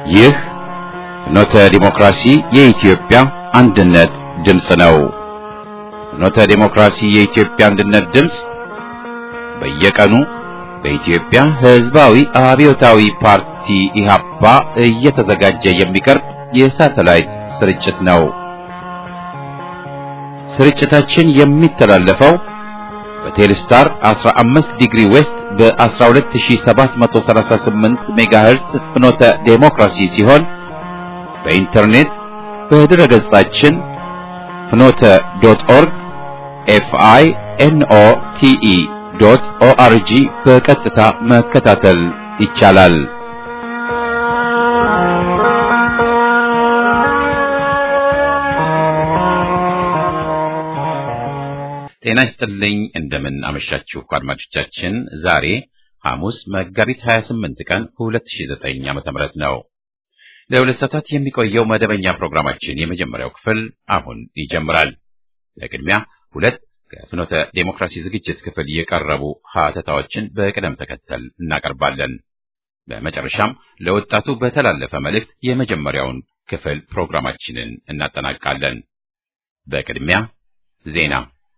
ይህ ፍኖተ ዲሞክራሲ የኢትዮጵያ አንድነት ድምፅ ነው። ፍኖተ ዲሞክራሲ የኢትዮጵያ አንድነት ድምፅ በየቀኑ በኢትዮጵያ ሕዝባዊ አብዮታዊ ፓርቲ ኢህአፓ እየተዘጋጀ የሚቀርብ የሳተላይት ስርጭት ነው። ስርጭታችን የሚተላለፈው በቴሌስታር 15 ዲግሪ ዌስት በ12738 ሜጋሄርስ ፍኖተ ዴሞክራሲ ሲሆን በኢንተርኔት በድረ ገጻችን ፍኖተ ዶት ኦርግ ኤፍአይ ኤንኦ ቲኢ ዶት ኦአርጂ በቀጥታ መከታተል ይቻላል። ጤና ይስጥልኝ። እንደምን አመሻችሁ አድማጮቻችን። ዛሬ ሐሙስ መጋቢት 28 ቀን 2009 ዓ.ም ነው። ለሁለት ሰዓታት የሚቆየው መደበኛ ፕሮግራማችን የመጀመሪያው ክፍል አሁን ይጀምራል። ለቅድሚያ ሁለት ከፍኖተ ዴሞክራሲ ዝግጅት ክፍል የቀረቡ ሀተታዎችን በቅደም ተከተል እናቀርባለን። በመጨረሻም ለወጣቱ በተላለፈ መልእክት የመጀመሪያውን ክፍል ፕሮግራማችንን እናጠናቃለን። በቅድሚያ ዜና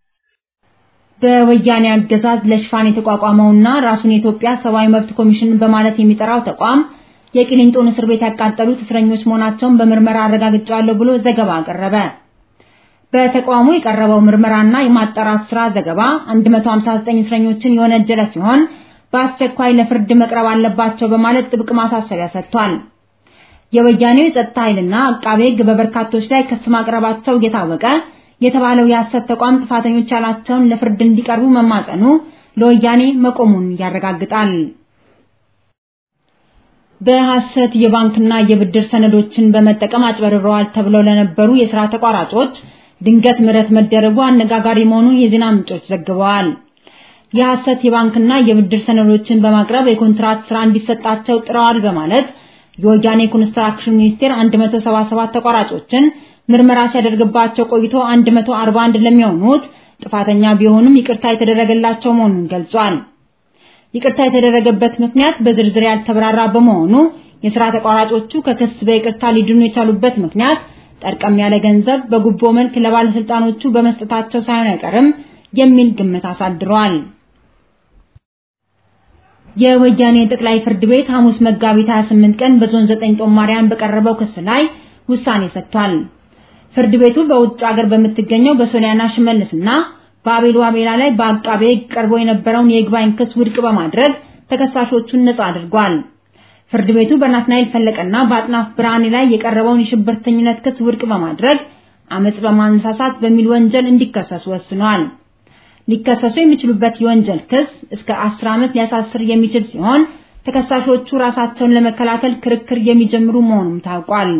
በወያኔ አገዛዝ ለሽፋን የተቋቋመውና ራሱን የኢትዮጵያ ሰብአዊ መብት ኮሚሽን በማለት የሚጠራው ተቋም የቂሊንጦን እስር ቤት ያቃጠሉት እስረኞች መሆናቸውን በምርመራ አረጋግጫለሁ ብሎ ዘገባ አቀረበ። በተቋሙ የቀረበው ምርመራና የማጣራት ስራ ዘገባ 159 እስረኞችን የወነጀለ ሲሆን በአስቸኳይ ለፍርድ መቅረብ አለባቸው በማለት ጥብቅ ማሳሰቢያ ሰጥቷል። የወያኔው የጸጥታ ኃይልና አቃቤ ሕግ በበርካቶች ላይ ክስ ማቅረባቸው እየታወቀ የተባለው የሐሰት ተቋም ጥፋተኞች ያላቸውን ለፍርድ እንዲቀርቡ መማጸኑ ለወያኔ መቆሙን ያረጋግጣል። በሐሰት የባንክና የብድር ሰነዶችን በመጠቀም አጭበርብረዋል ተብለው ለነበሩ የሥራ ተቋራጮች ድንገት ምህረት መደረጉ አነጋጋሪ መሆኑን የዜና ምንጮች ዘግበዋል። የሐሰት የባንክና የብድር ሰነዶችን በማቅረብ የኮንትራት ስራ እንዲሰጣቸው ጥረዋል በማለት የወያኔ ኮንስትራክሽን ሚኒስቴር 177 ተቋራጮችን ምርመራ ሲያደርግባቸው ቆይቶ 141 ለሚሆኑት ጥፋተኛ ቢሆኑም ይቅርታ የተደረገላቸው መሆኑን ገልጿል። ይቅርታ የተደረገበት ምክንያት በዝርዝር ያልተብራራ በመሆኑ የሥራ ተቋራጮቹ ከክስ በይቅርታ ሊድኑ የቻሉበት ምክንያት ጠርቀም ያለ ገንዘብ በጉቦ መልክ ለባለስልጣኖቹ በመስጠታቸው ሳይሆን አይቀርም የሚል ግምት አሳድሯል። የወያኔ ጠቅላይ ፍርድ ቤት ሐሙስ መጋቢት 28 ቀን በዞን 9 ጦማሪያን በቀረበው ክስ ላይ ውሳኔ ሰጥቷል። ፍርድ ቤቱ በውጭ ሀገር በምትገኘው በሶሊያና ሽመልስና በአቤል ዋቤላ ላይ በአቃቤ ሕግ ቀርቦ የነበረውን የይግባኝ ክስ ውድቅ በማድረግ ተከሳሾቹን ነጻ አድርጓል። ፍርድ ቤቱ በናትናኤል ፈለቀና በአጥናፍ ብርሃኔ ላይ የቀረበውን የሽብርተኝነት ክስ ውድቅ በማድረግ አመጽ በማነሳሳት በሚል ወንጀል እንዲከሰሱ ወስኗል። ሊከሰሱ የሚችሉበት የወንጀል ክስ እስከ 10 ዓመት ሊያሳስር የሚችል ሲሆን ተከሳሾቹ ራሳቸውን ለመከላከል ክርክር የሚጀምሩ መሆኑም ታውቋል።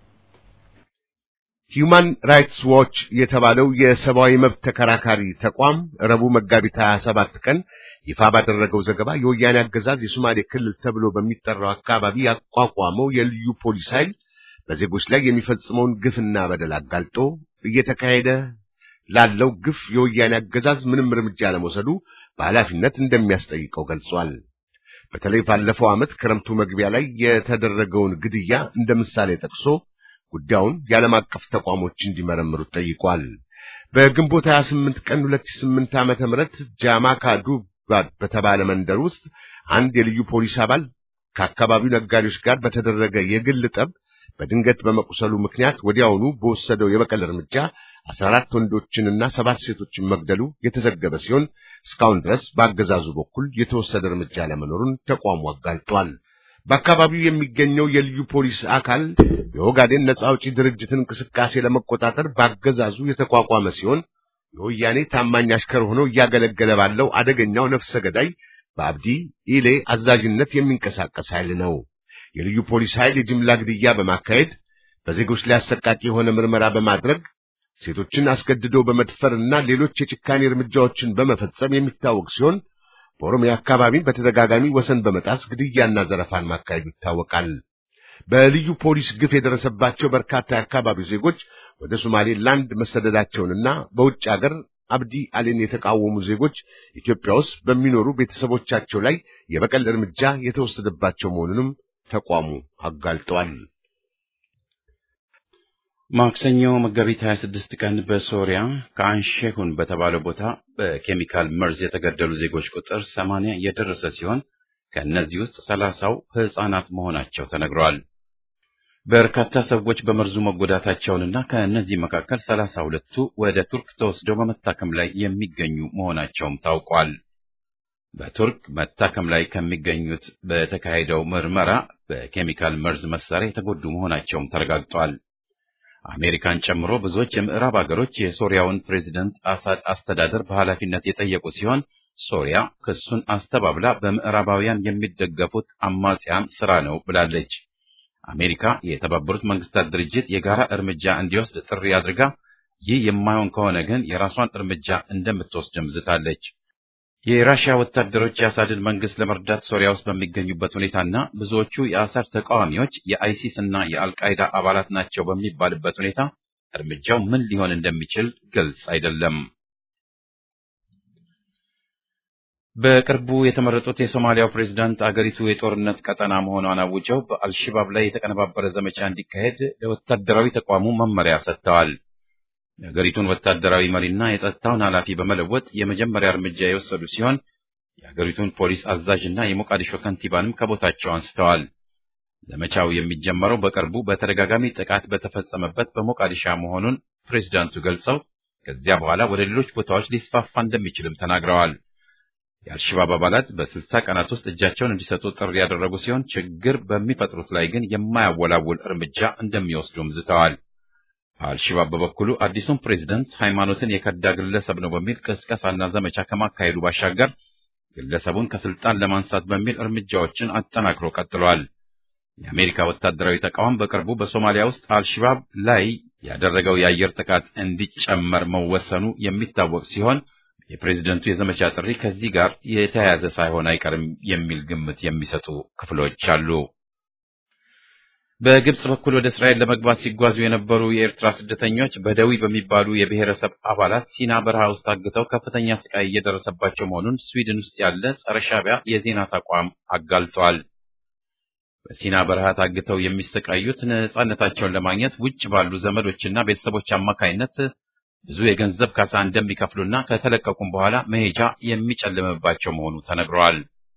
ሂዩማን ራይትስ ዎች የተባለው የሰብአዊ መብት ተከራካሪ ተቋም ረቡዕ መጋቢት 27 ቀን ይፋ ባደረገው ዘገባ የወያኔ አገዛዝ የሶማሌ ክልል ተብሎ በሚጠራው አካባቢ ያቋቋመው የልዩ ፖሊስ ኃይል በዜጎች ላይ የሚፈጽመውን ግፍና በደል አጋልጦ እየተካሄደ ላለው ግፍ የወያኔ አገዛዝ ምንም እርምጃ ለመውሰዱ በኃላፊነት እንደሚያስጠይቀው ገልጿል። በተለይ ባለፈው ዓመት ክረምቱ መግቢያ ላይ የተደረገውን ግድያ እንደ ምሳሌ ጠቅሶ ጉዳዩን የዓለም አቀፍ ተቋሞች እንዲመረምሩት ጠይቋል። በግንቦት 28 ቀን 2008 ዓመተ ምህረት ጃማካ ዱባድ በተባለ መንደር ውስጥ አንድ የልዩ ፖሊስ አባል ከአካባቢው ነጋዴዎች ጋር በተደረገ የግል ጠብ በድንገት በመቁሰሉ ምክንያት ወዲያውኑ በወሰደው የበቀል እርምጃ 14 ወንዶችንና ሰባት ሴቶችን መግደሉ የተዘገበ ሲሆን እስካሁን ድረስ በአገዛዙ በኩል የተወሰደ እርምጃ ለመኖሩን ተቋሙ አጋልጧል። በአካባቢው የሚገኘው የልዩ ፖሊስ አካል የኦጋዴን ነጻ አውጪ ድርጅትን እንቅስቃሴ ለመቆጣጠር በአገዛዙ የተቋቋመ ሲሆን የወያኔ ታማኝ አሽከር ሆኖ እያገለገለ ባለው አደገኛው ነፍሰ ገዳይ በአብዲ ኢሌ አዛዥነት የሚንቀሳቀስ ኃይል ነው። የልዩ ፖሊስ ኃይል የጅምላ ግድያ በማካሄድ በዜጎች ላይ አሰቃቂ የሆነ ምርመራ በማድረግ ሴቶችን አስገድዶ በመድፈርና ሌሎች የጭካኔ እርምጃዎችን በመፈጸም የሚታወቅ ሲሆን በኦሮሚያ አካባቢ በተደጋጋሚ ወሰን በመጣስ ግድያና ዘረፋን ማካሄዱ ይታወቃል። በልዩ ፖሊስ ግፍ የደረሰባቸው በርካታ የአካባቢው ዜጎች ወደ ሶማሌላንድ መሰደዳቸውንና በውጭ አገር አብዲ አሊን የተቃወሙ ዜጎች ኢትዮጵያ ውስጥ በሚኖሩ ቤተሰቦቻቸው ላይ የበቀል እርምጃ የተወሰደባቸው መሆኑንም ተቋሙ አጋልጠዋል። ማክሰኞ መጋቢት 26 ቀን በሶሪያ ከአንሼሁን በተባለው ቦታ በኬሚካል መርዝ የተገደሉ ዜጎች ቁጥር 80 የደረሰ ሲሆን ከእነዚህ ውስጥ ሰላሳው ሕፃናት መሆናቸው ተነግረዋል። በርካታ ሰዎች በመርዙ መጎዳታቸውንና ከእነዚህ መካከል ሰላሳ ሁለቱ ወደ ቱርክ ተወስደው በመታከም ላይ የሚገኙ መሆናቸውም ታውቋል። በቱርክ መታከም ላይ ከሚገኙት በተካሄደው ምርመራ በኬሚካል መርዝ መሳሪያ የተጎዱ መሆናቸውም ተረጋግጧል። አሜሪካን ጨምሮ ብዙዎች የምዕራብ አገሮች የሶሪያውን ፕሬዚደንት አሳድ አስተዳደር በኃላፊነት የጠየቁ ሲሆን ሶሪያ ክሱን አስተባብላ በምዕራባውያን የሚደገፉት አማጽያን ስራ ነው ብላለች። አሜሪካ የተባበሩት መንግስታት ድርጅት የጋራ እርምጃ እንዲወስድ ጥሪ አድርጋ ይህ የማይሆን ከሆነ ግን የራሷን እርምጃ እንደምትወስድም ዝታለች። የራሽያ ወታደሮች የአሳድን መንግስት ለመርዳት ሶሪያ ውስጥ በሚገኙበት ሁኔታና ብዙዎቹ የአሳድ ተቃዋሚዎች የአይሲስ እና የአልቃይዳ አባላት ናቸው በሚባልበት ሁኔታ እርምጃው ምን ሊሆን እንደሚችል ግልጽ አይደለም። በቅርቡ የተመረጡት የሶማሊያው ፕሬዝዳንት አገሪቱ የጦርነት ቀጠና መሆኗን አውጀው በአልሽባብ ላይ የተቀነባበረ ዘመቻ እንዲካሄድ ለወታደራዊ ተቋሙ መመሪያ ሰጥተዋል። የሀገሪቱን ወታደራዊ መሪና የጸጥታውን ኃላፊ በመለወጥ የመጀመሪያ እርምጃ የወሰዱ ሲሆን የሀገሪቱን ፖሊስ አዛዥና የሞቃዲሾ ከንቲባንም ከቦታቸው አንስተዋል። ዘመቻው የሚጀመረው በቅርቡ በተደጋጋሚ ጥቃት በተፈጸመበት በሞቃዲሻ መሆኑን ፕሬዝዳንቱ ገልጸው ከዚያ በኋላ ወደ ሌሎች ቦታዎች ሊስፋፋ እንደሚችልም ተናግረዋል። የአልሸባብ አባላት በስልሳ ቀናት ውስጥ እጃቸውን እንዲሰጡ ጥሪ ያደረጉ ሲሆን ችግር በሚፈጥሩት ላይ ግን የማያወላውል እርምጃ እንደሚወስዱም ዝተዋል። አልሸባብ በበኩሉ አዲሱን ፕሬዝደንት ሃይማኖትን የከዳ ግለሰብ ነው በሚል ቅስቀሳና ዘመቻ ከማካሄዱ ባሻገር ግለሰቡን ከስልጣን ለማንሳት በሚል እርምጃዎችን አጠናክሮ ቀጥሏል። የአሜሪካ ወታደራዊ ተቃውሞ በቅርቡ በሶማሊያ ውስጥ አልሸባብ ላይ ያደረገው የአየር ጥቃት እንዲጨመር መወሰኑ የሚታወቅ ሲሆን የፕሬዝደንቱ የዘመቻ ጥሪ ከዚህ ጋር የተያያዘ ሳይሆን አይቀርም የሚል ግምት የሚሰጡ ክፍሎች አሉ። በግብጽ በኩል ወደ እስራኤል ለመግባት ሲጓዙ የነበሩ የኤርትራ ስደተኞች በደዊ በሚባሉ የብሔረሰብ አባላት ሲና በረሃ ውስጥ ታግተው ከፍተኛ ስቃይ እየደረሰባቸው መሆኑን ስዊድን ውስጥ ያለ ጸረ ሻዕቢያ የዜና ተቋም አጋልጧል። በሲና በረሃ ታግተው የሚሰቃዩት ነጻነታቸውን ለማግኘት ውጭ ባሉ ዘመዶችና ቤተሰቦች አማካይነት ብዙ የገንዘብ ካሳ እንደሚከፍሉና ከተለቀቁም በኋላ መሄጃ የሚጨልምባቸው መሆኑ ተነግረዋል።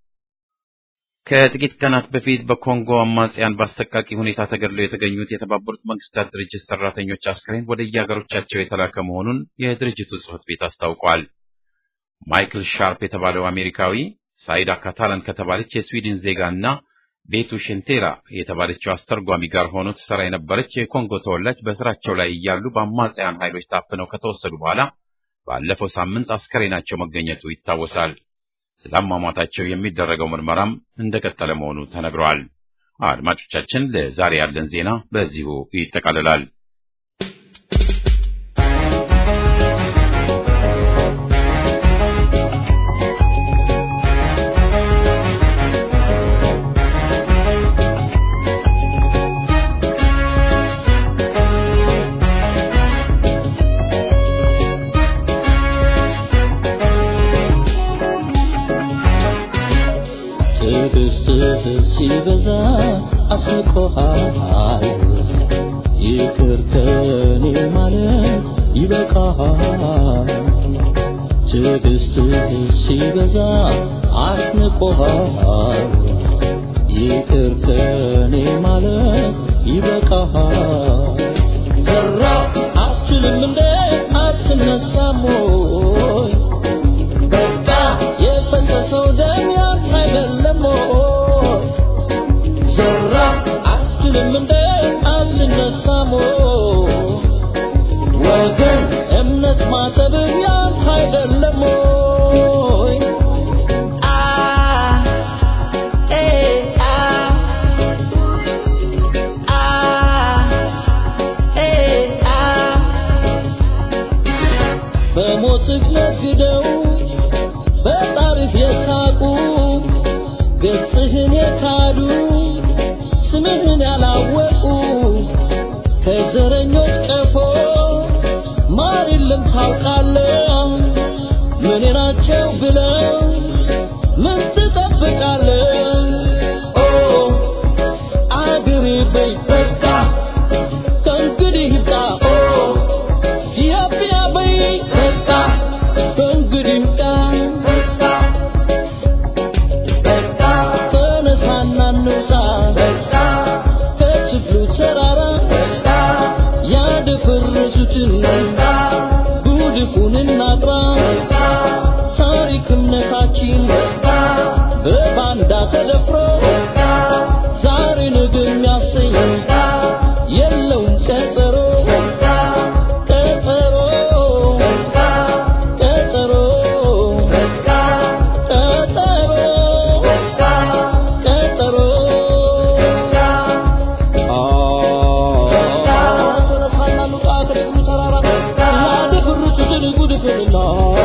ከጥቂት ቀናት በፊት በኮንጎ አማጽያን በአሰቃቂ ሁኔታ ተገድለው የተገኙት የተባበሩት መንግስታት ድርጅት ሰራተኞች አስክሬን ወደ የአገሮቻቸው የተላከ መሆኑን የድርጅቱ ጽሕፈት ቤት አስታውቋል። ማይክል ሻርፕ የተባለው አሜሪካዊ ሳይዳ ካታላን ከተባለች የስዊድን ዜጋ እና ቤቱ ሽንቴራ የተባለችው አስተርጓሚ ጋር ሆኖ ትሰራ የነበረች የኮንጎ ተወላጅ በስራቸው ላይ እያሉ በአማጽያን ኃይሎች ታፍነው ከተወሰዱ በኋላ ባለፈው ሳምንት አስከሬናቸው መገኘቱ ይታወሳል። ስለ አሟሟታቸው የሚደረገው ምርመራም እንደቀጠለ መሆኑ ተነግረዋል። አድማጮቻችን፣ ለዛሬ ያለን ዜና በዚሁ ይጠቃልላል። ሲበዛ አስቆሃል ይቅር ከኔ ማለት ይበቃሃል። ትዕግስትህ ሲበዛ አስንቆሃል ይቅር ከኔ ማለት ይበቃሃል። ዘራ አትልም እንደ አትነሳም ወይ በቃ የፈሰሰው ደም ያንተ አይደለም ወይ? ዘራ አትልም እንደ አትነሳም ወይ? ወገን እምነት ማሰብ ያንተ አይደለም ወይ? አ ኤ አ አ ኤ አ በሞትህ ነግደው በጣርህ የሳቁ ገጽህን የካዱ ስምህን ያላወቁ ከዘረኞች ቀፎ ማር የለም ታውቃለህ። ምን ናቸው ብለው ምን ትጠብቃለህ? ኦ በይ በቃ ከእንግዲህ ይብቃ ኢትዮጵያ በይ በቃ ከእንግዲህ ይብቃ ተነሳና እንውጣ ከችግሩ ተራራ ያደፈረሱትን ጉድፉን እናጥራ ታሪክ እምነታችን በባንዳ ተደፍሮ ዛሬ ነገ የሚያሰኝ የለውም ቀጠሮ ቀጠሮ ቀጠሮ ቀጠሮ ቀጠሮ ተነሳና እንውጣ ከችግሩ ተራራ ያደፈረሱትን ጉድፉንና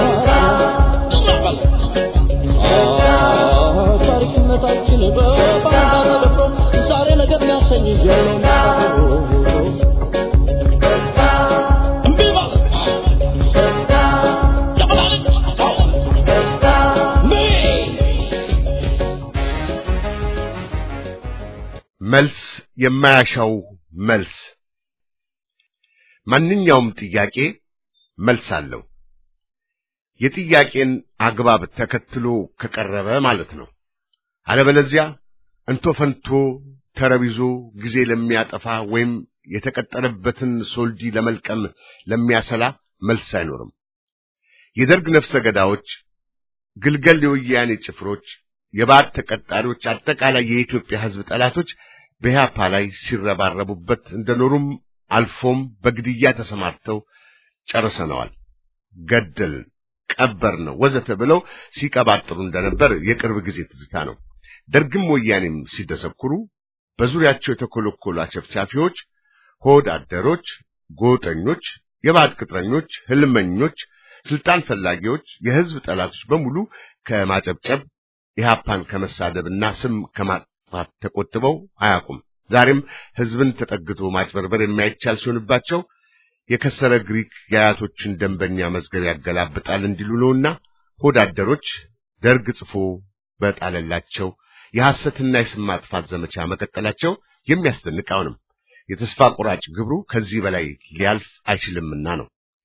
ታሪክነታችን በባንዳ ተደፍሮ ዛሬ ነገር የሚያሰኝ የለውም እምቢ ማለት ለመላልጥ መልስ የማያሻው መልስ ማንኛውም ጥያቄ መልስ አለው። የጥያቄን አግባብ ተከትሎ ከቀረበ ማለት ነው። አለበለዚያ እንቶ ፈንቶ ተረቢዞ ጊዜ ለሚያጠፋ ወይም የተቀጠረበትን ሶልዲ ለመልቀም ለሚያሰላ መልስ አይኖርም። የደርግ ነፍሰ ገዳዎች፣ ግልገል የወያኔ ጭፍሮች፣ የባዕድ ተቀጣሪዎች፣ አጠቃላይ የኢትዮጵያ ሕዝብ ጠላቶች በኢህአፓ ላይ ሲረባረቡበት እንደኖሩም አልፎም በግድያ ተሰማርተው ጨርሰነዋል፣ ገደልን፣ ቀበር ነው ወዘተ ብለው ሲቀባጥሩ እንደነበር የቅርብ ጊዜ ትዝታ ነው። ደርግም ወያኔም ሲደሰኩሩ በዙሪያቸው የተኮለኮሉ አጨፍጫፊዎች፣ ሆድ አደሮች፣ ጎጠኞች፣ የባዕድ ቅጥረኞች፣ ህልመኞች፣ ስልጣን ፈላጊዎች፣ የህዝብ ጠላቶች በሙሉ ከማጨብጨብ ኢህአፓን ከመሳደብና ስም ከማጥፋት ተቆጥበው አያውቁም። ዛሬም ህዝብን ተጠግቶ ማጭበርበር የማይቻል ሲሆንባቸው የከሰረ ግሪክ የአያቶችን ደንበኛ መዝገብ ያገላብጣል እንዲሉ ነውና ሆዳደሮች ደርግ ጽፎ በጣለላቸው የሐሰትና የስም ማጥፋት ዘመቻ መቀጠላቸው የሚያስደንቅ አይሆንም። የተስፋ ቆራጭ ግብሩ ከዚህ በላይ ሊያልፍ አይችልምና ነው።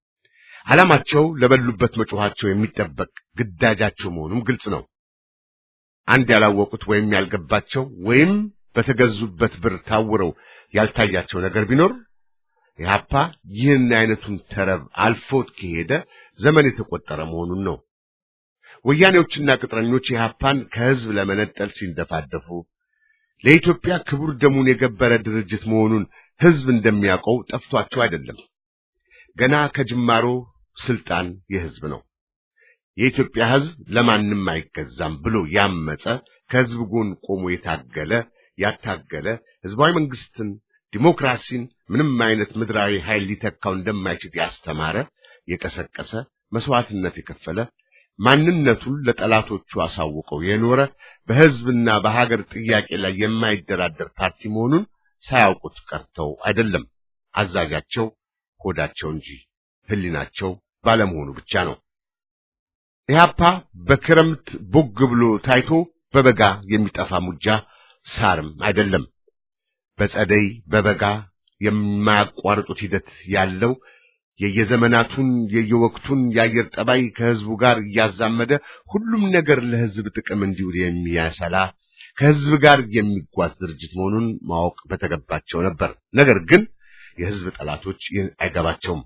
ዓላማቸው ለበሉበት መጮኻቸው የሚጠበቅ ግዳጃቸው መሆኑም ግልጽ ነው። አንድ ያላወቁት ወይም ያልገባቸው ወይም በተገዙበት ብር ታውረው ያልታያቸው ነገር ቢኖር ኢህአፓ ይህን አይነቱን ተረብ አልፎት ከሄደ ዘመን የተቆጠረ መሆኑን ነው። ወያኔዎችና ቅጥረኞች ኢህአፓን ከህዝብ ለመነጠል ሲንደፋደፉ ለኢትዮጵያ ክቡር ደሙን የገበረ ድርጅት መሆኑን ህዝብ እንደሚያውቀው ጠፍቷቸው አይደለም። ገና ከጅማሮ ስልጣን የህዝብ ነው። የኢትዮጵያ ህዝብ ለማንም አይገዛም ብሎ ያመፀ ከህዝብ ጎን ቆሞ የታገለ ያታገለ ህዝባዊ መንግስትን፣ ዲሞክራሲን ምንም አይነት ምድራዊ ኃይል ሊተካው እንደማይችል ያስተማረ፣ የቀሰቀሰ፣ መስዋዕትነት የከፈለ ማንነቱን ለጠላቶቹ አሳውቀው የኖረ በህዝብና በሀገር ጥያቄ ላይ የማይደራደር ፓርቲ መሆኑን ሳያውቁት ቀርተው አይደለም። አዛዣቸው ሆዳቸው እንጂ ህሊናቸው ባለመሆኑ ብቻ ነው። ኢህአፓ በክረምት ቦግ ብሎ ታይቶ በበጋ የሚጠፋ ሙጃ ሳርም አይደለም። በጸደይ በበጋ የማያቋርጡት ሂደት ያለው የየዘመናቱን የየወቅቱን የአየር ጠባይ ከህዝቡ ጋር እያዛመደ ሁሉም ነገር ለህዝብ ጥቅም እንዲውል የሚያሰላ ከህዝብ ጋር የሚጓዝ ድርጅት መሆኑን ማወቅ በተገባቸው ነበር። ነገር ግን የህዝብ ጠላቶች ይህን አይገባቸውም።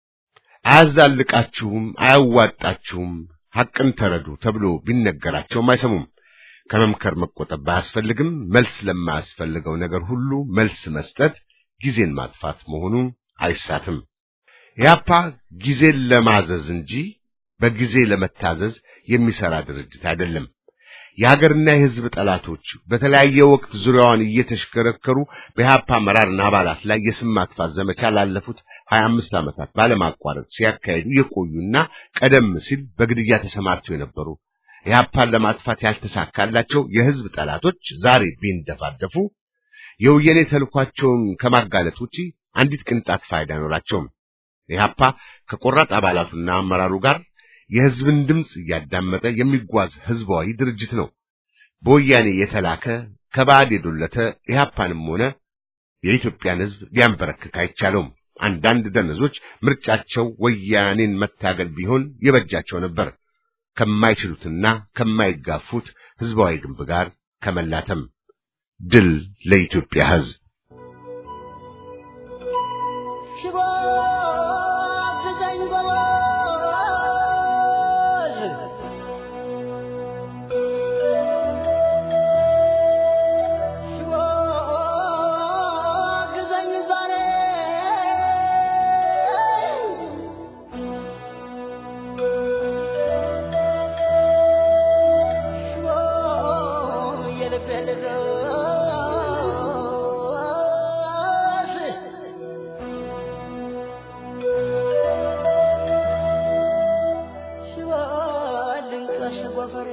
አያዛልቃችሁም፣ አያዋጣችሁም፣ ሐቅን ተረዱ ተብሎ ቢነገራቸውም አይሰሙም። ከመምከር መቆጠብ ባያስፈልግም መልስ ለማያስፈልገው ነገር ሁሉ መልስ መስጠት ጊዜን ማጥፋት መሆኑን አይሳትም። ኢህአፓ ጊዜን ለማዘዝ እንጂ በጊዜ ለመታዘዝ የሚሰራ ድርጅት አይደለም። የሀገርና የህዝብ ጠላቶች በተለያየ ወቅት ዙሪያዋን እየተሽከረከሩ በኢህአፓ አመራርና አባላት ላይ የስም ማጥፋት ዘመቻ ላለፉት ሀያ አምስት ዓመታት ባለማቋረጥ ሲያካሂዱ የቆዩና ቀደም ሲል በግድያ ተሰማርተው የነበሩ ኢህአፓን ለማጥፋት ያልተሳካላቸው የህዝብ ጠላቶች ዛሬ ቢንደፋደፉ የወያኔ ተልኳቸውን ከማጋለጥ ውጪ አንዲት ቅንጣት ፋይዳ አይኖራቸውም። ኢህአፓ ከቆራጥ አባላቱና አመራሩ ጋር የህዝብን ድምፅ እያዳመጠ የሚጓዝ ህዝባዊ ድርጅት ነው። በወያኔ የተላከ ከባዕድ የዶለተ ኢህአፓንም ሆነ የኢትዮጵያን ሕዝብ ሊያንበረክክ አይቻለውም። አንዳንድ ደነዞች ምርጫቸው ወያኔን መታገል ቢሆን የበጃቸው ነበር ከማይችሉትና ከማይጋፉት ሕዝባዊ ግንብ ጋር ከመላተም። ድል ለኢትዮጵያ ሕዝብ! ሽቦ አግዘኝ ጎበዝ፣ ሽቦ አግዘኝ ዛሬ ሽቦ የልቤ ልድረስ ሽባልንቀስ ጎፈሬ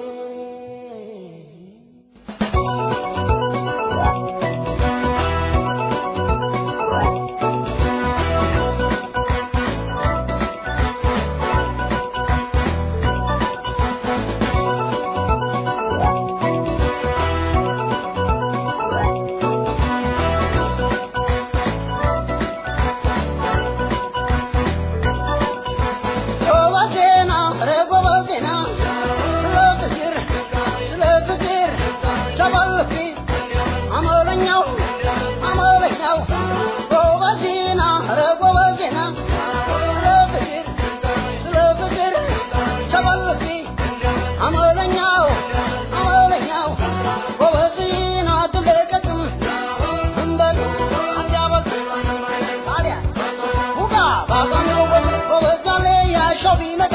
ጎበዜና ኧረ ጎበዜና ስለ ፍቅር ስለ ፍቅር ተባልኩ አመለኛው አመለኛው ጎበዜና ኧረ ጎበዜና ስለ ፍቅር ስለ ፍቅር ተባልኩ አመለኛው አመለኛው ጎበዜና አትለቀቅም እንበል አንጃበል ታዲያ ውጋ ባቋሚው ጎበዛሌ ያሻው ቢመጣ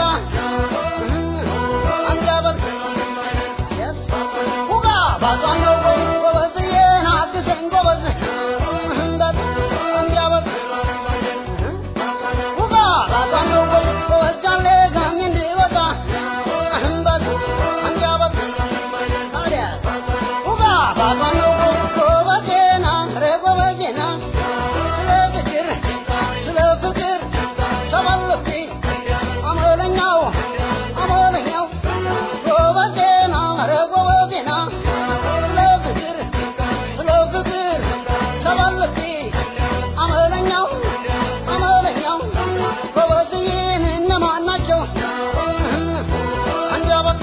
አንጃበል ውጋ ባቋሚው ጎበዝዬን አግዘኝ ጎበዝ እንበል አንጃበል ውጋ ባቋሚው ጎበዛሌ ጋሚ እንዲወጣ እንበል አንጃበል ታዲያ ውጋ ባቋሚው ጎበዜና ኧረ ጎበዜና ስለ ፍቅር ስለ ፍቅር ተባልኩ አመለኛው አመለኛው ጎበዜና ኧረ ጎበዜና ስለ ፍቅር ስለ ፍቅር ተባልኩ አመለኛው አመለኛው ጎበዝዬን እነማን ናቸው? አንጃበት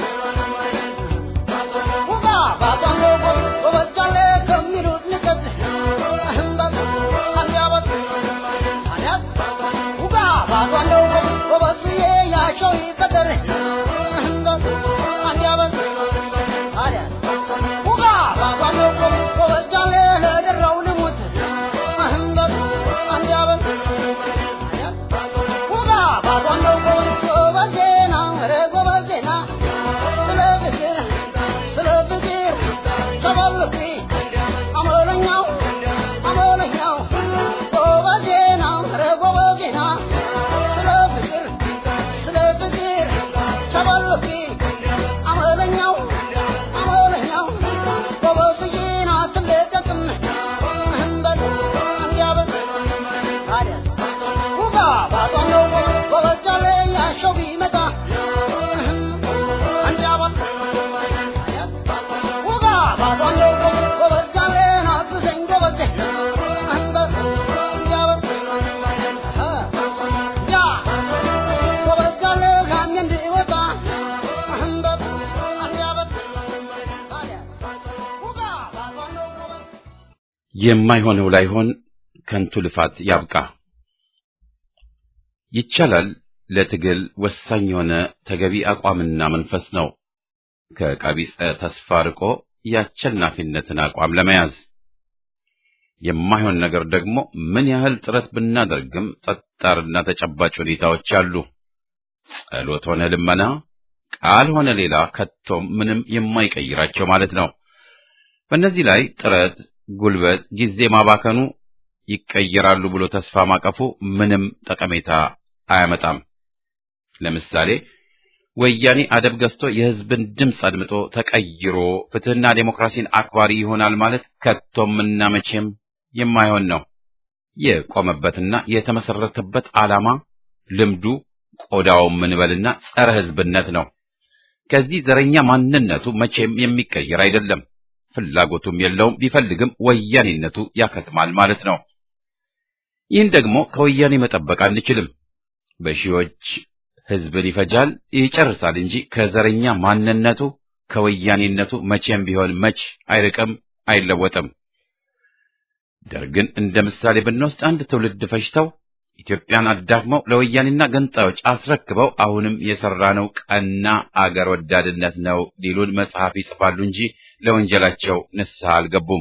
ውጋ ባቋሞ ጎበዛለ ከሚሉት ንቀት እህምበት አንጃበት ታዲያት ውጋ ባቋሞ ጎበዝዬ ያቸው ይፈጠር እህምበት አንጃበት ታዲያት ውጋ ባቋሞ ጎበዛለ ለደራው ልሙት እህምበት አንጃበት ታዲያት ውጋ ባቋሞ ጎበዜና ኧረ ጎበዜና ስለ ፍቅር ስለ ፍቅር ተባልኩ አመለኛው አመለኛው ጎበዜና ኧረ ጎበዜና ስለ ፍቅር ስለ ፍቅር ተባልኩ አመለኛው አመለኛው ጎበዝዬን አትለቀቅም እንበል አንጃበል ታዲያ ውጋ ባቋነው ጎበዛለ ያሸው ቢመጣ አንጃበል ውጋ ባቋነው ጎበዛለ አግዘኝ ጎበዜ እንበል አንጃበል ያ ጎበዛለ ጋሚ እንዲወጣ እንበል አንጃበል ታዲያ ውጋ ባቋነው ጎበዝ የማይሆነው ላይሆን ከንቱ ልፋት ያብቃ። ይቻላል ለትግል ወሳኝ የሆነ ተገቢ አቋምና መንፈስ ነው። ከቀቢጸ ተስፋ ርቆ የአሸናፊነትን አቋም ለመያዝ የማይሆን ነገር ደግሞ ምን ያህል ጥረት ብናደርግም ጠጣርና ተጨባጭ ሁኔታዎች አሉ። ጸሎት ሆነ ልመና፣ ቃል ሆነ ሌላ ከቶም ምንም የማይቀይራቸው ማለት ነው። በእነዚህ ላይ ጥረት፣ ጉልበት፣ ጊዜ ማባከኑ ይቀየራሉ ብሎ ተስፋ ማቀፉ ምንም ጠቀሜታ አያመጣም። ለምሳሌ ወያኔ አደብ ገዝቶ የሕዝብን ድምፅ አድምጦ ተቀይሮ ፍትሕና ዴሞክራሲን አክባሪ ይሆናል ማለት ከቶምና መቼም የማይሆን ነው። የቆመበትና የተመሰረተበት ዓላማ፣ ልምዱ፣ ቆዳው ምንበልና ጸረ ሕዝብነት ነው። ከዚህ ዘረኛ ማንነቱ መቼም የሚቀየር አይደለም። ፍላጎቱም የለውም። ቢፈልግም ወያኔነቱ ያከትማል ማለት ነው። ይህን ደግሞ ከወያኔ መጠበቅ አንችልም። በሺዎች ህዝብን ይፈጃል፣ ይጨርሳል እንጂ ከዘረኛ ማንነቱ ከወያኔነቱ መቼም ቢሆን መች አይርቅም፣ አይለወጥም። ደርግን እንደ ምሳሌ ብንወስድ አንድ ትውልድ ፈጅተው ኢትዮጵያን አዳክመው ለወያኔና ገንጣዮች አስረክበው አሁንም የሰራነው ቀና አገር ወዳድነት ነው ሊሉን መጽሐፍ ይጽፋሉ እንጂ ለወንጀላቸው ንስሐ አልገቡም።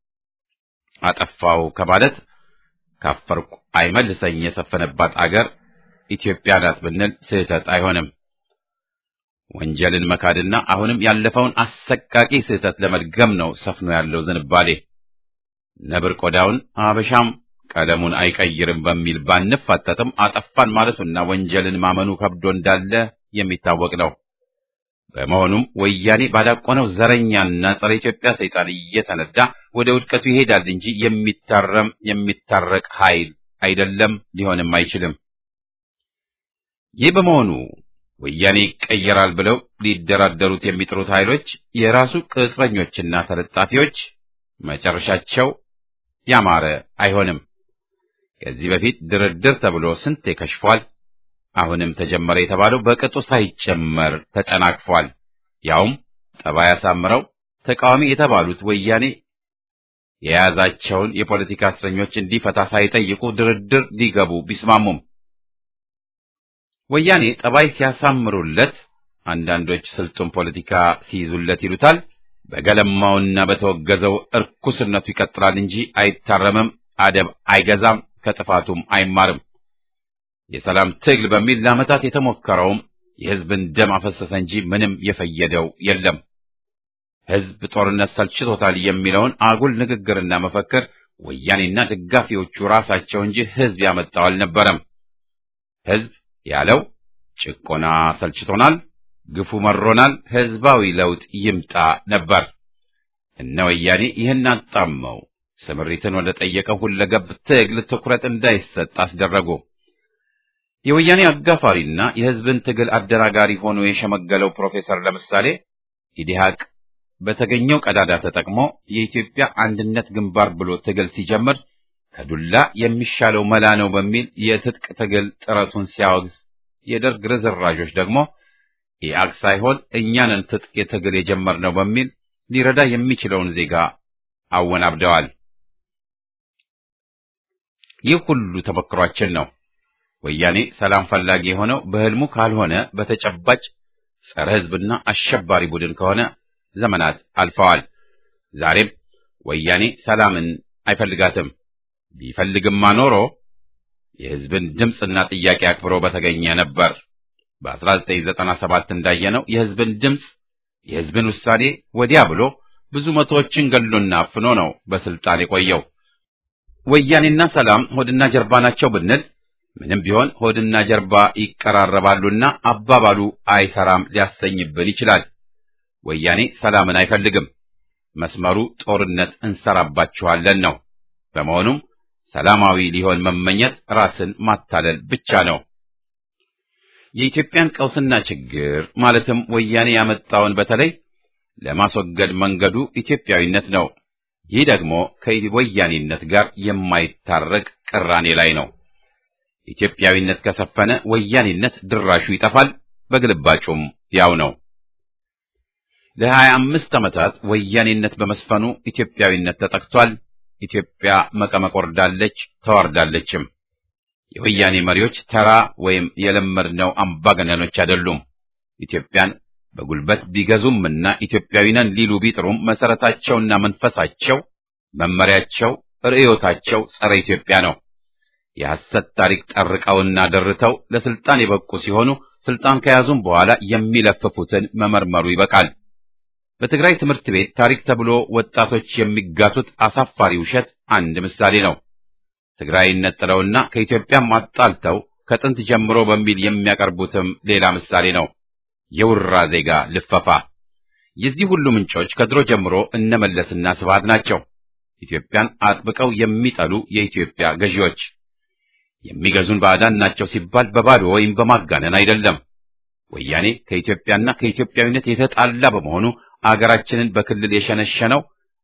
አጠፋው ከማለት ካፈርኩ አይመልሰኝ የሰፈነባት አገር ኢትዮጵያ ናት ብንል ስህተት አይሆንም። ወንጀልን መካድና አሁንም ያለፈውን አሰቃቂ ስህተት ለመድገም ነው ሰፍኖ ያለው ዝንባሌ። ነብር ቆዳውን አበሻም ቀለሙን አይቀይርም በሚል ባንፋጠጥም አጠፋን ማለቱና ወንጀልን ማመኑ ከብዶ እንዳለ የሚታወቅ ነው። በመሆኑም ወያኔ ባዳቆነው ዘረኛና ጸረ ኢትዮጵያ ሰይጣን እየተነዳ ወደ ውድቀቱ ይሄዳል እንጂ የሚታረም የሚታረቅ ኃይል አይደለም፣ ሊሆንም አይችልም። ይህ በመሆኑ ወያኔ ይቀየራል ብለው ሊደራደሩት የሚጥሩት ኃይሎች የራሱ ቅጥረኞችና ተለጣፊዎች መጨረሻቸው ያማረ አይሆንም። ከዚህ በፊት ድርድር ተብሎ ስንቴ ከሽፏል። አሁንም ተጀመረ የተባለው በቅጡ ሳይጨመር ተጨናቅፏል። ያውም ጠባይ አሳምረው ተቃዋሚ የተባሉት ወያኔ የያዛቸውን የፖለቲካ እስረኞች እንዲፈታ ሳይጠይቁ ድርድር ሊገቡ ቢስማሙም ወያኔ ጠባይ ሲያሳምሩለት፣ አንዳንዶች ስልጡን ፖለቲካ ሲይዙለት ይሉታል። በገለማውና በተወገዘው እርኩስነቱ ይቀጥላል እንጂ አይታረምም፣ አደብ አይገዛም፣ ከጥፋቱም አይማርም። የሰላም ትግል በሚል ለዓመታት የተሞከረውም የሕዝብን ደም አፈሰሰ እንጂ ምንም የፈየደው የለም። ሕዝብ ጦርነት ሰልችቶታል የሚለውን አጉል ንግግርና መፈክር ወያኔና ደጋፊዎቹ ራሳቸው እንጂ ሕዝብ ያመጣው አልነበረም። ሕዝብ ያለው ጭቆና ሰልችቶናል፣ ግፉ መሮናል፣ ሕዝባዊ ለውጥ ይምጣ ነበር። እነ ወያኔ ይህን አጣመው ስምሪትን ወደ ጠየቀው ሁለገብ ትግል ትኩረት እንዳይሰጥ አስደረጉ። የወያኔ አጋፋሪና የሕዝብን ትግል አደናጋሪ ሆኖ የሸመገለው ፕሮፌሰር ለምሳሌ ኢዲሃቅ በተገኘው ቀዳዳ ተጠቅሞ የኢትዮጵያ አንድነት ግንባር ብሎ ትግል ሲጀምር ከዱላ የሚሻለው መላ ነው በሚል የትጥቅ ትግል ጥረቱን ሲያወግዝ፣ የደርግ ርዝራዦች ደግሞ ኢአግ ሳይሆን እኛንን ትጥቅ የትግል የጀመርነው በሚል ሊረዳ የሚችለውን ዜጋ አወናብደዋል። ይህ ሁሉ ተመክሯችን ነው። ወያኔ ሰላም ፈላጊ የሆነው በህልሙ ካልሆነ በተጨባጭ ጸረ ሕዝብና አሸባሪ ቡድን ከሆነ ዘመናት አልፈዋል። ዛሬም ወያኔ ሰላምን አይፈልጋትም። ቢፈልግማ ኖሮ የሕዝብን ድምፅና ጥያቄ አክብሮ በተገኘ ነበር። በ1997 እንዳየነው የሕዝብን ድምፅ የሕዝብን ውሳኔ ወዲያ ብሎ ብዙ መቶዎችን ገሎና አፍኖ ነው በስልጣን የቆየው። ወያኔና ሰላም ሆድና ጀርባ ናቸው ብንል ምንም ቢሆን ሆድና ጀርባ ይቀራረባሉና አባባሉ አይሰራም ሊያሰኝብን ይችላል። ወያኔ ሰላምን አይፈልግም። መስመሩ ጦርነት እንሰራባችኋለን ነው። በመሆኑም ሰላማዊ ሊሆን መመኘት ራስን ማታለል ብቻ ነው። የኢትዮጵያን ቀውስና ችግር ማለትም ወያኔ ያመጣውን በተለይ ለማስወገድ መንገዱ ኢትዮጵያዊነት ነው። ይህ ደግሞ ከወያኔነት ጋር የማይታረቅ ቅራኔ ላይ ነው። ኢትዮጵያዊነት ከሰፈነ ወያኔነት ድራሹ ይጠፋል። በግልባጩም ያው ነው። ለሀያ አምስት ዓመታት ወያኔነት በመስፈኑ ኢትዮጵያዊነት ተጠቅቷል። ኢትዮጵያ መቀመቅ ወርዳለች፣ ተዋርዳለችም። የወያኔ መሪዎች ተራ ወይም የለመድነው አምባገነኖች አይደሉም። ኢትዮጵያን በጉልበት ቢገዙምና ኢትዮጵያዊ ነን ሊሉ ቢጥሩም መሰረታቸውና መንፈሳቸው፣ መመሪያቸው፣ ርዕዮታቸው ጸረ ኢትዮጵያ ነው። የሐሰት ታሪክ ጠርቀውና ደርተው ለስልጣን የበቁ ሲሆኑ ስልጣን ከያዙም በኋላ የሚለፍፉትን መመርመሩ ይበቃል። በትግራይ ትምህርት ቤት ታሪክ ተብሎ ወጣቶች የሚጋቱት አሳፋሪ ውሸት አንድ ምሳሌ ነው። ትግራይን ነጥለውና ከኢትዮጵያም አጣልተው ከጥንት ጀምሮ በሚል የሚያቀርቡትም ሌላ ምሳሌ ነው። የውራ ዜጋ ልፈፋ። የዚህ ሁሉ ምንጮች ከድሮ ጀምሮ እነመለስና ስብሃት ናቸው። ኢትዮጵያን አጥብቀው የሚጠሉ የኢትዮጵያ ገዢዎች የሚገዙን ባዕዳን ናቸው ሲባል በባዶ ወይም በማጋነን አይደለም። ወያኔ ከኢትዮጵያና ከኢትዮጵያዊነት የተጣላ በመሆኑ አገራችንን በክልል የሸነሸነው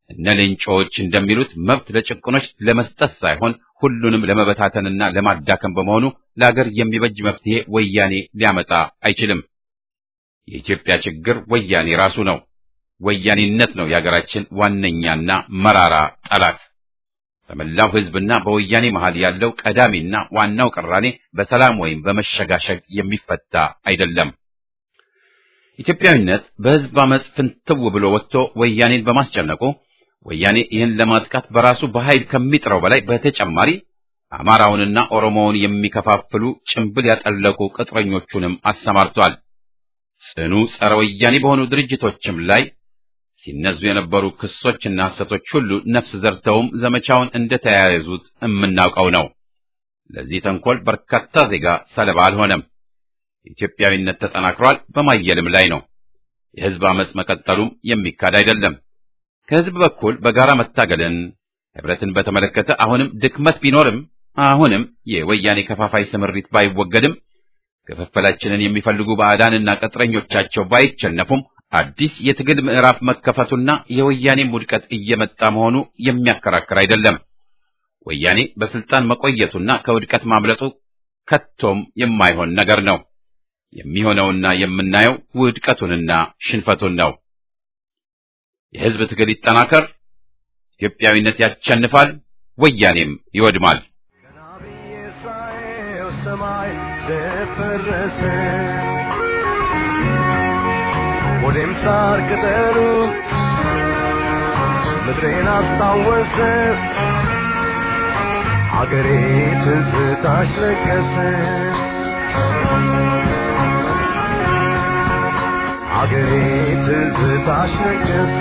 እነ ሌንጮዎች እንደሚሉት መብት ለጭቁኖች ለመስጠት ሳይሆን ሁሉንም ለመበታተንና ለማዳከም በመሆኑ ለአገር የሚበጅ መፍትሄ ወያኔ ሊያመጣ አይችልም። የኢትዮጵያ ችግር ወያኔ ራሱ ነው። ወያኔነት ነው የአገራችን ዋነኛና መራራ ጠላት። በመላው ሕዝብና በወያኔ መሃል ያለው ቀዳሚና ዋናው ቅራኔ በሰላም ወይም በመሸጋሸግ የሚፈታ አይደለም። ኢትዮጵያዊነት በሕዝብ አመፅ ፍንትው ብሎ ወጥቶ ወያኔን በማስጨነቁ ወያኔ ይህን ለማጥቃት በራሱ በኃይል ከሚጥረው በላይ በተጨማሪ አማራውንና ኦሮሞውን የሚከፋፍሉ ጭንብል ያጠለቁ ቅጥረኞቹንም አሰማርቷል። ጽኑ ጸረ ወያኔ በሆኑ ድርጅቶችም ላይ ሲነዙ የነበሩ ክሶችና ሐሰቶች ሁሉ ነፍስ ዘርተውም ዘመቻውን እንደተያያዙት የምናውቀው ነው። ለዚህ ተንኮል በርካታ ዜጋ ሰለባ አልሆነም። ኢትዮጵያዊነት ተጠናክሯል፣ በማየልም ላይ ነው። የሕዝብ አመፅ መቀጠሉም የሚካድ አይደለም። ከሕዝብ በኩል በጋራ መታገልን ህብረትን በተመለከተ አሁንም ድክመት ቢኖርም አሁንም የወያኔ ከፋፋይ ስምሪት ባይወገድም ክፍፍላችንን የሚፈልጉ ባዕዳንና ቅጥረኞቻቸው ባይቸነፉም አዲስ የትግል ምዕራፍ መከፈቱና የወያኔም ውድቀት እየመጣ መሆኑ የሚያከራክር አይደለም። ወያኔ በስልጣን መቆየቱና ከውድቀት ማምለጡ ከቶም የማይሆን ነገር ነው። የሚሆነውና የምናየው ውድቀቱንና ሽንፈቱን ነው። የህዝብ ትግል ይጠናከር፣ ኢትዮጵያዊነት ያሸንፋል፣ ወያኔም ይወድማል። ሰማይ ደፈረሰ ወዴም ሳር ቅጠሉ ምድሬን አስታወሰ አገሬ ትዝታሽ ለገሰ አገሬ ትዝታሽ ለገሰ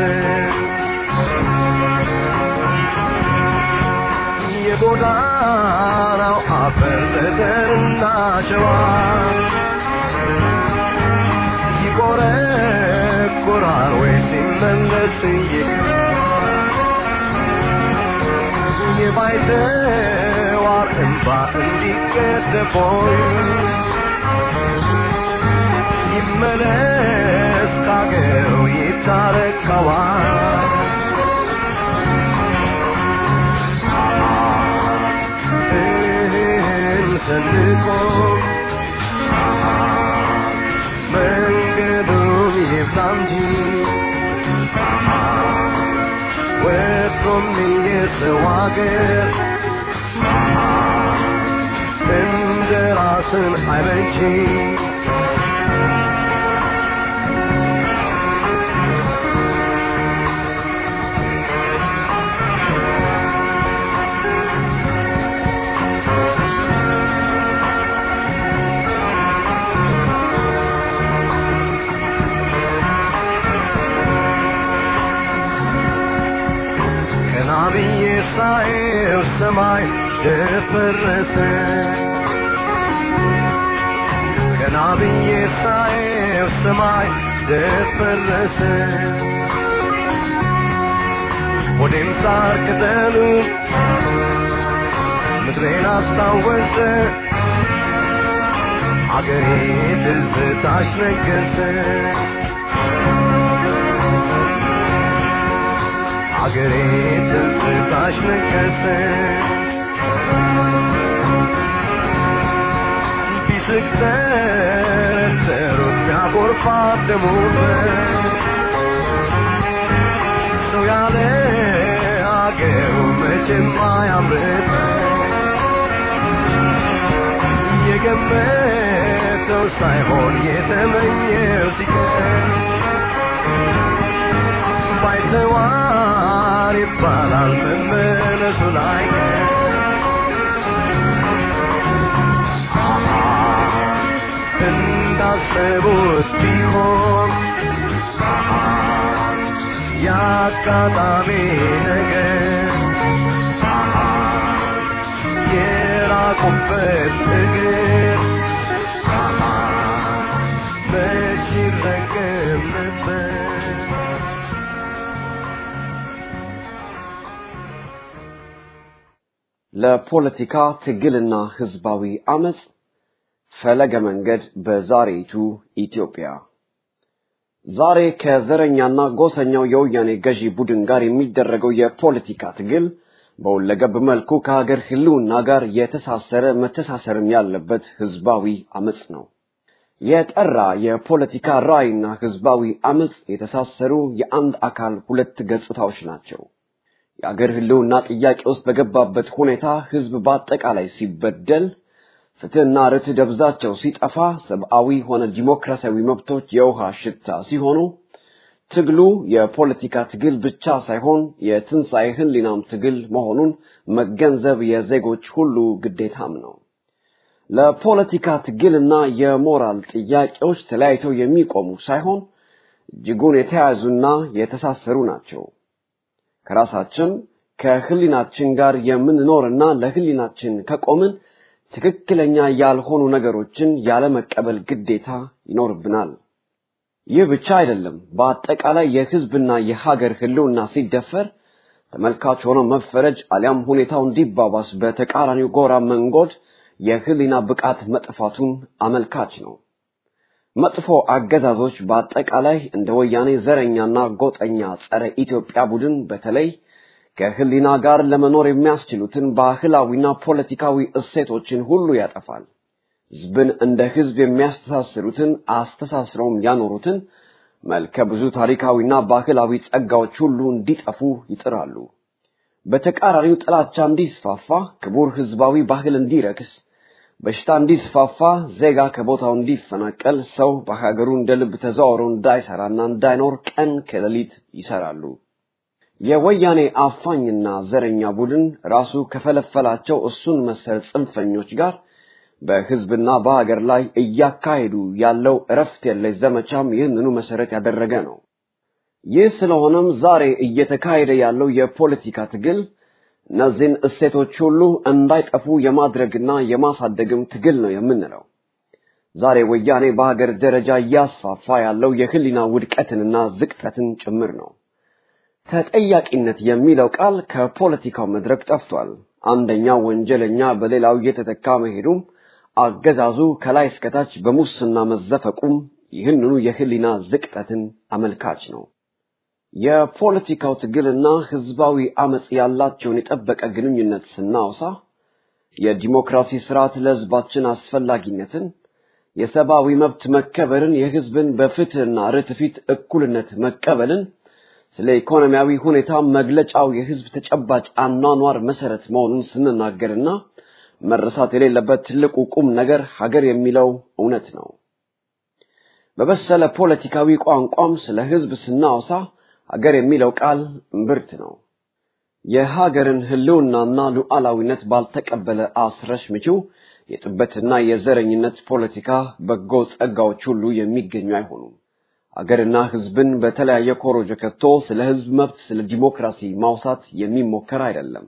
የጎዳናው አፈር ጠጠርና ሸዋ ይቆረቁራል ወይ ሲመለስ የባይተዋር እንባ እንዲቀደቦይ ይመለስ ካገሩ ይታረቀዋል ሰንቆ መንገዱን ይብላ እንጂ ወጥቶም የሰው አገር እንደ ራስን አይበጂ ብዬ ሳየው ሰማይ ደፈረሰ ገና ብዬ ሳየው ሰማይ ደፈረሰ ወዴም ሳር ቅጠሉ ምድሬን አስታወሰ አገሬ ትዝታሽ ነገሰ አገሬ ትዝታሽ ነገሰ ቢስቅ ተረተሩት ቢያጎርፋት ደሙን ሰው ያለ አገሩ መቼም አያምርም የገመተው ሳይሆን የተመኘው ሲቀር ባይተዋር ይባላል መመለሱ ላይ እንዳሰቡት ቢሆን የአጋጣሚ ነገር የራቁበት እግር መች ይረገም ነበር ለፖለቲካ ትግልና ህዝባዊ አመጽ ፈለገ መንገድ በዛሬይቱ ኢትዮጵያ ዛሬ ከዘረኛና ጎሰኛው የወያኔ ገዢ ቡድን ጋር የሚደረገው የፖለቲካ ትግል በሁለገብ መልኩ ከሀገር ህልውና ጋር የተሳሰረ መተሳሰርም ያለበት ህዝባዊ አመጽ ነው። የጠራ የፖለቲካ ራዕይና ህዝባዊ አመጽ የተሳሰሩ የአንድ አካል ሁለት ገጽታዎች ናቸው። የአገር ህልውና ጥያቄ ውስጥ በገባበት ሁኔታ ህዝብ በአጠቃላይ ሲበደል፣ ፍትህና ርትዕ ደብዛቸው ሲጠፋ፣ ሰብአዊ ሆነ ዲሞክራሲያዊ መብቶች የውሃ ሽታ ሲሆኑ ትግሉ የፖለቲካ ትግል ብቻ ሳይሆን የትንሣኤ ህሊናም ትግል መሆኑን መገንዘብ የዜጎች ሁሉ ግዴታም ነው። ለፖለቲካ ትግልና የሞራል ጥያቄዎች ተለያይተው የሚቆሙ ሳይሆን እጅጉን የተያያዙና የተሳሰሩ ናቸው። ከራሳችን ከህሊናችን ጋር የምንኖርና ለህሊናችን ከቆምን ትክክለኛ ያልሆኑ ነገሮችን ያለመቀበል ግዴታ ይኖርብናል። ይህ ብቻ አይደለም። በአጠቃላይ የህዝብና የሀገር ህልውና ሲደፈር ተመልካች ሆኖ መፈረጅ አሊያም ሁኔታው እንዲባባስ በተቃራኒው ጎራ መንጎድ የህሊና ብቃት መጥፋቱን አመልካች ነው። መጥፎ አገዛዞች በአጠቃላይ እንደ ወያኔ ዘረኛና ጎጠኛ ጸረ ኢትዮጵያ ቡድን በተለይ ከህሊና ጋር ለመኖር የሚያስችሉትን ባህላዊና ፖለቲካዊ እሴቶችን ሁሉ ያጠፋል። ህዝብን እንደ ህዝብ የሚያስተሳስሩትን አስተሳስረውም ያኖሩትን መልከ ብዙ ታሪካዊና ባህላዊ ጸጋዎች ሁሉ እንዲጠፉ ይጥራሉ። በተቃራኒው ጥላቻ እንዲስፋፋ፣ ክቡር ህዝባዊ ባህል እንዲረክስ፣ በሽታ እንዲስፋፋ፣ ዜጋ ከቦታው እንዲፈናቀል፣ ሰው በሀገሩ እንደ ልብ ተዘዋውሮ እንዳይሰራና እንዳይኖር ቀን ከሌሊት ይሰራሉ። የወያኔ አፋኝና ዘረኛ ቡድን ራሱ ከፈለፈላቸው እሱን መሰል ጽንፈኞች ጋር በህዝብና በሀገር ላይ እያካሄዱ ያለው እረፍት የለሽ ዘመቻም ይህንኑ መሰረት ያደረገ ነው። ይህ ስለሆነም ዛሬ እየተካሄደ ያለው የፖለቲካ ትግል እነዚህን እሴቶች ሁሉ እንዳይጠፉ የማድረግና የማሳደግም ትግል ነው የምንለው። ዛሬ ወያኔ በሀገር ደረጃ እያስፋፋ ያለው የህሊና ውድቀትንና ዝቅጠትን ጭምር ነው። ተጠያቂነት የሚለው ቃል ከፖለቲካው መድረክ ጠፍቷል። አንደኛው ወንጀለኛ በሌላው እየተተካ መሄዱም አገዛዙ ከላይ እስከታች በሙስና መዘፈቁም ይህንኑ የህሊና ዝቅጠትን አመልካች ነው። የፖለቲካው ትግልና ህዝባዊ አመጽ ያላቸውን የጠበቀ ግንኙነት ስናወሳ የዲሞክራሲ ስርዓት ለህዝባችን አስፈላጊነትን፣ የሰብአዊ መብት መከበርን፣ የህዝብን በፍትህና ርትዕ ፊት እኩልነት መቀበልን፣ ስለ ኢኮኖሚያዊ ሁኔታ መግለጫው የህዝብ ተጨባጭ አኗኗር መሰረት መሆኑን ስንናገርና መረሳት የሌለበት ትልቁ ቁም ነገር ሀገር የሚለው እውነት ነው። በበሰለ ፖለቲካዊ ቋንቋም ስለ ህዝብ ስናወሳ ሀገር የሚለው ቃል እምብርት ነው። የሀገርን ህልውናና ሉዓላዊነት ባልተቀበለ አስረሽ ምችው የጥበትና የዘረኝነት ፖለቲካ በጎ ጸጋዎች ሁሉ የሚገኙ አይሆኑም። አገርና ህዝብን በተለያየ ኮሮጆ ከቶ ስለ ህዝብ መብት፣ ስለ ዲሞክራሲ ማውሳት የሚሞከር አይደለም።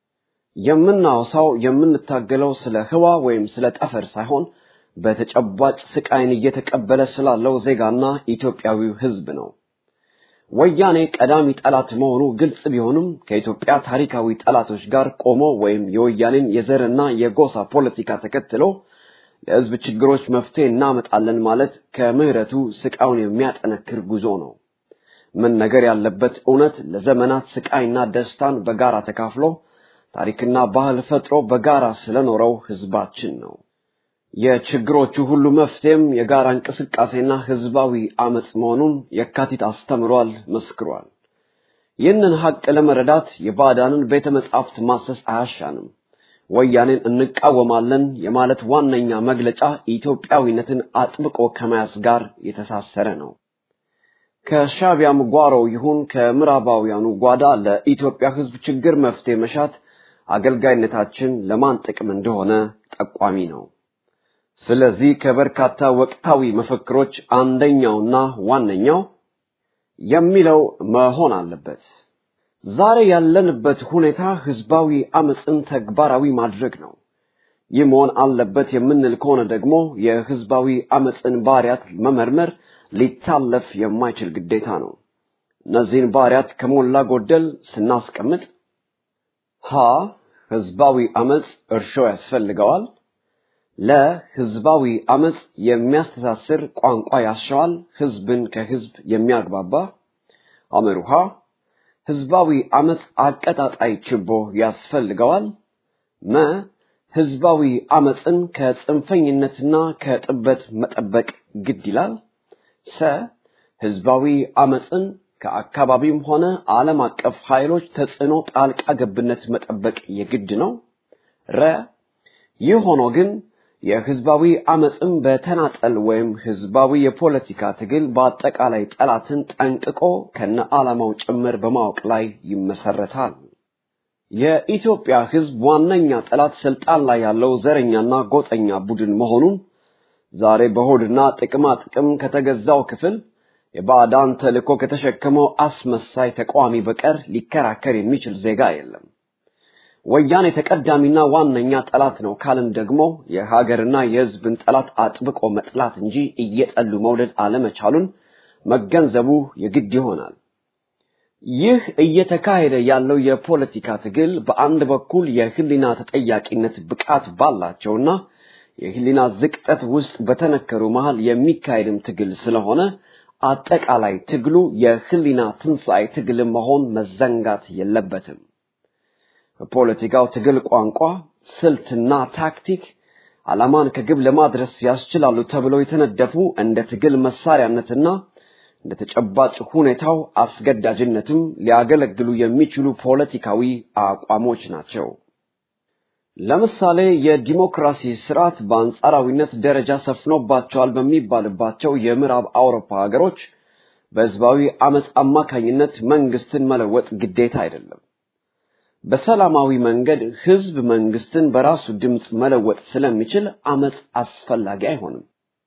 የምናወሳው የምንታገለው ስለ ህዋ ወይም ስለ ጠፈር ሳይሆን በተጨባጭ ስቃይን እየተቀበለ ስላለው ዜጋና ኢትዮጵያዊው ህዝብ ነው። ወያኔ ቀዳሚ ጠላት መሆኑ ግልጽ ቢሆንም ከኢትዮጵያ ታሪካዊ ጠላቶች ጋር ቆሞ ወይም የወያኔን የዘርና የጎሳ ፖለቲካ ተከትሎ ለህዝብ ችግሮች መፍትሄ እናመጣለን ማለት ከምህረቱ ስቃዩን የሚያጠነክር ጉዞ ነው። መነገር ያለበት እውነት ለዘመናት ስቃይና ደስታን በጋራ ተካፍሎ ታሪክና ባህል ፈጥሮ በጋራ ስለኖረው ህዝባችን ነው። የችግሮቹ ሁሉ መፍትሄም የጋራ እንቅስቃሴና ህዝባዊ አመጽ መሆኑን የካቲት አስተምሯል፣ መስክሯል። ይህንን ሀቅ ለመረዳት የባዕዳንን ቤተ መጻሕፍት ማሰስ አያሻንም። ወያኔን እንቃወማለን የማለት ዋነኛ መግለጫ ኢትዮጵያዊነትን አጥብቆ ከመያዝ ጋር የተሳሰረ ነው። ከሻቢያም ጓሮ ይሁን ከምዕራባውያኑ ጓዳ ለኢትዮጵያ ህዝብ ችግር መፍትሄ መሻት አገልጋይነታችን ለማን ጥቅም እንደሆነ ጠቋሚ ነው። ስለዚህ ከበርካታ ወቅታዊ መፈክሮች አንደኛውና ዋነኛው የሚለው መሆን አለበት። ዛሬ ያለንበት ሁኔታ ህዝባዊ አመፅን ተግባራዊ ማድረግ ነው። ይህ መሆን አለበት የምንል ከሆነ ደግሞ የህዝባዊ አመፅን ባህሪያት መመርመር ሊታለፍ የማይችል ግዴታ ነው። እነዚህን ባህሪያት ከሞላ ጎደል ስናስቀምጥ ሀ ህዝባዊ አመፅ እርሾ ያስፈልገዋል። ለህዝባዊ አመጽ የሚያስተሳስር ቋንቋ ያሻዋል፣ ህዝብን ከህዝብ የሚያግባባ አመሩሃ ህዝባዊ አመጽ አቀጣጣይ ችቦ ያስፈልገዋል። መ ህዝባዊ አመጽን ከጽንፈኝነትና ከጥበት መጠበቅ ግድ ይላል። ሰ ህዝባዊ አመጽን ከአካባቢም ሆነ ዓለም አቀፍ ኃይሎች ተጽዕኖ ጣልቃ ገብነት መጠበቅ የግድ ነው። ረ ይህ ሆኖ ግን የህዝባዊ አመጽም በተናጠል ወይም ህዝባዊ የፖለቲካ ትግል በአጠቃላይ ጠላትን ጠንቅቆ ከነ ዓላማው ጭምር በማወቅ ላይ ይመሰረታል። የኢትዮጵያ ህዝብ ዋነኛ ጠላት ስልጣን ላይ ያለው ዘረኛና ጎጠኛ ቡድን መሆኑን ዛሬ በሆድና ጥቅማ ጥቅም ከተገዛው ክፍል የባዕዳን ተልእኮ ከተሸከመው አስመሳይ ተቃዋሚ በቀር ሊከራከር የሚችል ዜጋ የለም። ወያኔ ተቀዳሚና ዋነኛ ጠላት ነው ካልን ደግሞ የሀገርና የህዝብን ጠላት አጥብቆ መጥላት እንጂ እየጠሉ መውደድ አለመቻሉን መገንዘቡ የግድ ይሆናል። ይህ እየተካሄደ ያለው የፖለቲካ ትግል በአንድ በኩል የህሊና ተጠያቂነት ብቃት ባላቸውና የህሊና ዝቅጠት ውስጥ በተነከሩ መሃል የሚካሄድም ትግል ስለሆነ አጠቃላይ ትግሉ የህሊና ትንሣኤ ትግል መሆን መዘንጋት የለበትም። በፖለቲካው ትግል ቋንቋ፣ ስልትና ታክቲክ ዓላማን ከግብ ለማድረስ ያስችላሉ ተብለው የተነደፉ እንደ ትግል መሳሪያነትና እንደ ተጨባጭ ሁኔታው አስገዳጅነትም ሊያገለግሉ የሚችሉ ፖለቲካዊ አቋሞች ናቸው። ለምሳሌ የዲሞክራሲ ስርዓት በአንጻራዊነት ደረጃ ሰፍኖባቸዋል በሚባልባቸው የምዕራብ አውሮፓ ሀገሮች በህዝባዊ አመፅ አማካኝነት መንግስትን መለወጥ ግዴታ አይደለም። በሰላማዊ መንገድ ህዝብ መንግስትን በራሱ ድምፅ መለወጥ ስለሚችል አመፅ አስፈላጊ አይሆንም።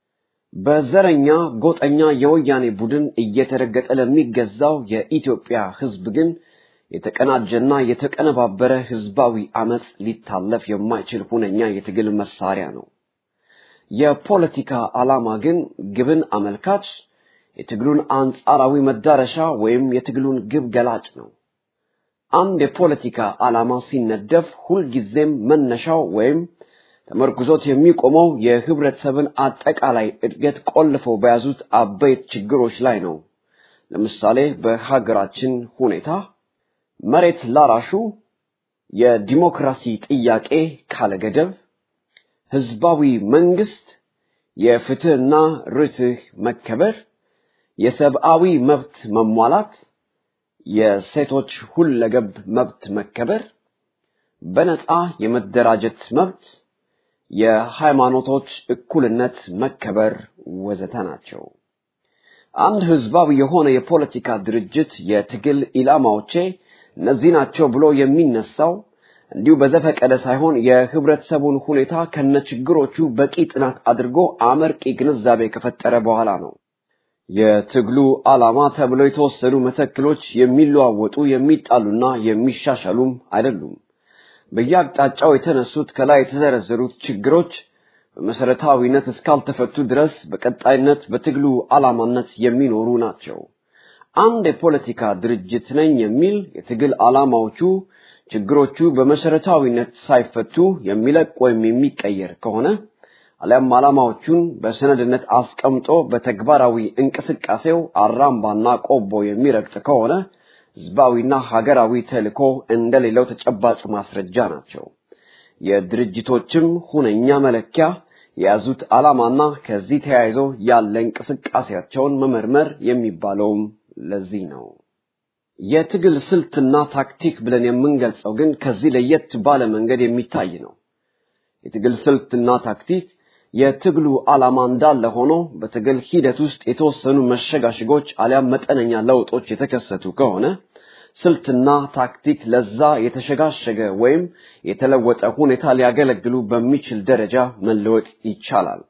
በዘረኛ ጎጠኛ የወያኔ ቡድን እየተረገጠ ለሚገዛው የኢትዮጵያ ህዝብ ግን የተቀናጀና የተቀነባበረ ህዝባዊ አመፅ ሊታለፍ የማይችል ሁነኛ የትግል መሳሪያ ነው። የፖለቲካ ዓላማ ግን ግብን አመልካች፣ የትግሉን አንጻራዊ መዳረሻ ወይም የትግሉን ግብ ገላጭ ነው። አንድ የፖለቲካ ዓላማ ሲነደፍ ሁልጊዜም መነሻው ወይም ተመርኩዞት የሚቆመው የህብረተሰብን አጠቃላይ እድገት ቆልፈው በያዙት አበይት ችግሮች ላይ ነው። ለምሳሌ በሀገራችን ሁኔታ መሬት ላራሹ፣ የዲሞክራሲ ጥያቄ ካለገደብ፣ ህዝባዊ መንግስት፣ የፍትህና ርትህ መከበር፣ የሰብአዊ መብት መሟላት፣ የሴቶች ሁለገብ መብት መከበር፣ በነፃ የመደራጀት መብት፣ የሃይማኖቶች እኩልነት መከበር ወዘተ ናቸው። አንድ ህዝባዊ የሆነ የፖለቲካ ድርጅት የትግል ኢላማዎቼ እነዚህ ናቸው ብሎ የሚነሳው እንዲሁ በዘፈቀደ ሳይሆን የህብረተሰቡን ሁኔታ ከነችግሮቹ በቂ ጥናት አድርጎ አመርቂ ግንዛቤ ከፈጠረ በኋላ ነው። የትግሉ ዓላማ ተብለው የተወሰኑ መተክሎች የሚለዋወጡ የሚጣሉና የሚሻሻሉም አይደሉም። በየአቅጣጫው የተነሱት ከላይ የተዘረዘሩት ችግሮች በመሰረታዊነት እስካልተፈቱ ድረስ በቀጣይነት በትግሉ ዓላማነት የሚኖሩ ናቸው። አንድ የፖለቲካ ድርጅት ነኝ የሚል የትግል ዓላማዎቹ ችግሮቹ በመሰረታዊነት ሳይፈቱ የሚለቅ ወይም የሚቀየር ከሆነ አሊያም ዓላማዎቹን በሰነድነት አስቀምጦ በተግባራዊ እንቅስቃሴው አራምባና ቆቦ የሚረግጥ ከሆነ ህዝባዊና ሀገራዊ ተልእኮ እንደሌለው ተጨባጭ ማስረጃ ናቸው። የድርጅቶችም ሁነኛ መለኪያ የያዙት ዓላማና ከዚህ ተያይዞ ያለ እንቅስቃሴያቸውን መመርመር የሚባለውም ለዚህ ነው። የትግል ስልትና ታክቲክ ብለን የምንገልጸው ግን ከዚህ ለየት ባለ መንገድ የሚታይ ነው። የትግል ስልትና ታክቲክ የትግሉ ዓላማ እንዳለ ሆኖ በትግል ሂደት ውስጥ የተወሰኑ መሸጋሽጎች አሊያም መጠነኛ ለውጦች የተከሰቱ ከሆነ ስልትና ታክቲክ ለዛ የተሸጋሸገ ወይም የተለወጠ ሁኔታ ሊያገለግሉ በሚችል ደረጃ መለወጥ ይቻላል።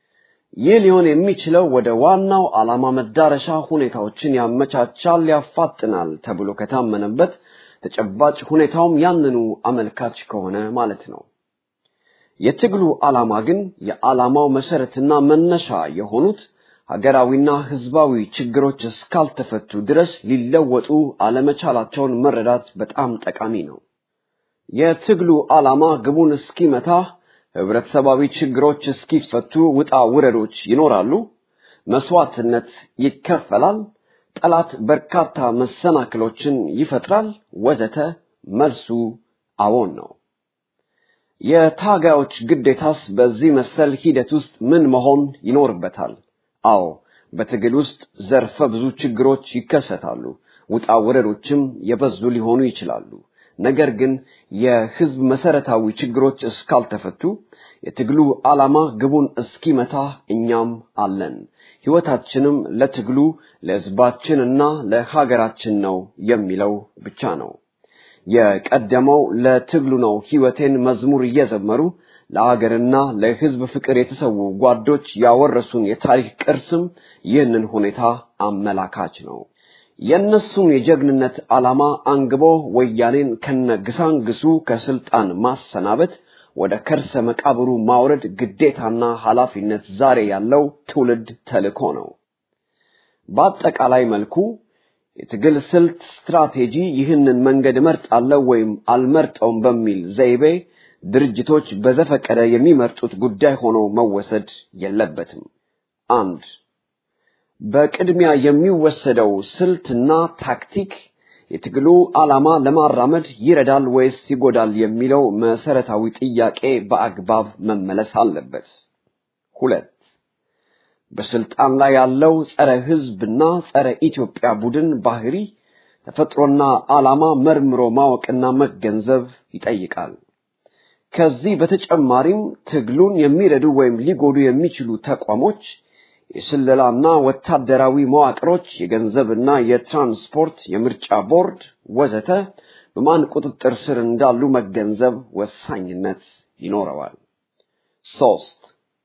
ይህ ሊሆን የሚችለው ወደ ዋናው ዓላማ መዳረሻ ሁኔታዎችን ያመቻቻል፣ ያፋጥናል ተብሎ ከታመነበት ተጨባጭ ሁኔታውም ያንኑ አመልካች ከሆነ ማለት ነው። የትግሉ ዓላማ ግን የዓላማው መሰረትና መነሻ የሆኑት ሀገራዊና ህዝባዊ ችግሮች እስካልተፈቱ ድረስ ሊለወጡ አለመቻላቸውን መረዳት በጣም ጠቃሚ ነው። የትግሉ ዓላማ ግቡን እስኪመታ ህብረተሰባዊ ችግሮች እስኪፈቱ ውጣ ውረዶች ይኖራሉ። መስዋዕትነት ይከፈላል። ጠላት በርካታ መሰናክሎችን ይፈጥራል፣ ወዘተ። መልሱ አዎን ነው። የታጋዮች ግዴታስ በዚህ መሰል ሂደት ውስጥ ምን መሆን ይኖርበታል? አዎ በትግል ውስጥ ዘርፈ ብዙ ችግሮች ይከሰታሉ። ውጣ ውረዶችም የበዙ ሊሆኑ ይችላሉ። ነገር ግን የህዝብ መሰረታዊ ችግሮች እስካልተፈቱ የትግሉ ዓላማ ግቡን እስኪመታ እኛም አለን። ሕይወታችንም ለትግሉ ለህዝባችንና ለሀገራችን ነው የሚለው ብቻ ነው። የቀደመው ለትግሉ ነው ሕይወቴን መዝሙር እየዘመሩ ለሀገርና ለህዝብ ፍቅር የተሰዉ ጓዶች ያወረሱን የታሪክ ቅርስም ይህንን ሁኔታ አመላካች ነው። የእነሱን የጀግንነት ዓላማ አንግቦ ወያኔን ከነግሳንግሱ ከስልጣን ማሰናበት ወደ ከርሰ መቃብሩ ማውረድ ግዴታና ኃላፊነት ዛሬ ያለው ትውልድ ተልእኮ ነው። በአጠቃላይ መልኩ የትግል ስልት ስትራቴጂ ይህንን መንገድ እመርጣለሁ ወይም አልመርጠውም በሚል ዘይቤ ድርጅቶች በዘፈቀደ የሚመርጡት ጉዳይ ሆኖ መወሰድ የለበትም። አንድ በቅድሚያ የሚወሰደው ስልትና ታክቲክ የትግሉ ዓላማ ለማራመድ ይረዳል ወይስ ይጎዳል የሚለው መሰረታዊ ጥያቄ በአግባብ መመለስ አለበት። ሁለት በስልጣን ላይ ያለው ጸረ ህዝብና ጸረ ኢትዮጵያ ቡድን ባህሪ ተፈጥሮና ዓላማ መርምሮ ማወቅና መገንዘብ ይጠይቃል። ከዚህ በተጨማሪም ትግሉን የሚረዱ ወይም ሊጎዱ የሚችሉ ተቋሞች የስለላና ወታደራዊ መዋቅሮች፣ የገንዘብና የትራንስፖርት፣ የምርጫ ቦርድ ወዘተ በማን ቁጥጥር ስር እንዳሉ መገንዘብ ወሳኝነት ይኖረዋል። ሶስት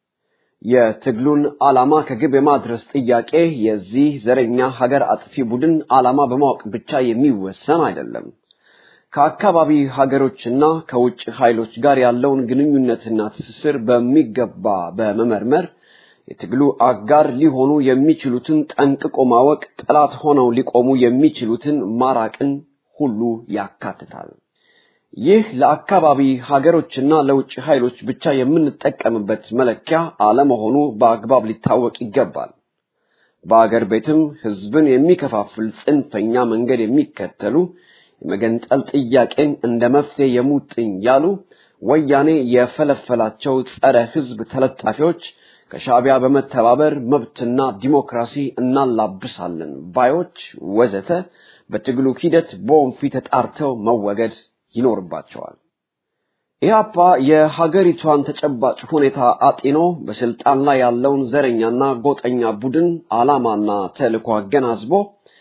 የትግሉን ዓላማ ከግብ የማድረስ ጥያቄ የዚህ ዘረኛ ሀገር አጥፊ ቡድን ዓላማ በማወቅ ብቻ የሚወሰን አይደለም። ከአካባቢ ሀገሮችና ከውጭ ኃይሎች ጋር ያለውን ግንኙነትና ትስስር በሚገባ በመመርመር የትግሉ አጋር ሊሆኑ የሚችሉትን ጠንቅቆ ማወቅ፣ ጠላት ሆነው ሊቆሙ የሚችሉትን ማራቅን ሁሉ ያካትታል። ይህ ለአካባቢ ሀገሮችና ለውጭ ኃይሎች ብቻ የምንጠቀምበት መለኪያ አለመሆኑ በአግባብ ሊታወቅ ይገባል። በአገር ቤትም ህዝብን የሚከፋፍል ጽንፈኛ መንገድ የሚከተሉ የመገንጠል ጥያቄን እንደ መፍትሄ የሙጥኝ ያሉ ወያኔ የፈለፈላቸው ጸረ ህዝብ ተለጣፊዎች ከሻዕቢያ በመተባበር መብትና ዲሞክራሲ እናላብሳለን ባዮች ወዘተ በትግሉ ሂደት በወንፊት ተጣርተው መወገድ ይኖርባቸዋል። ኢህአፓ የሀገሪቷን ተጨባጭ ሁኔታ አጢኖ በስልጣን ላይ ያለውን ዘረኛና ጎጠኛ ቡድን ዓላማና ተልዕኮ አገናዝቦ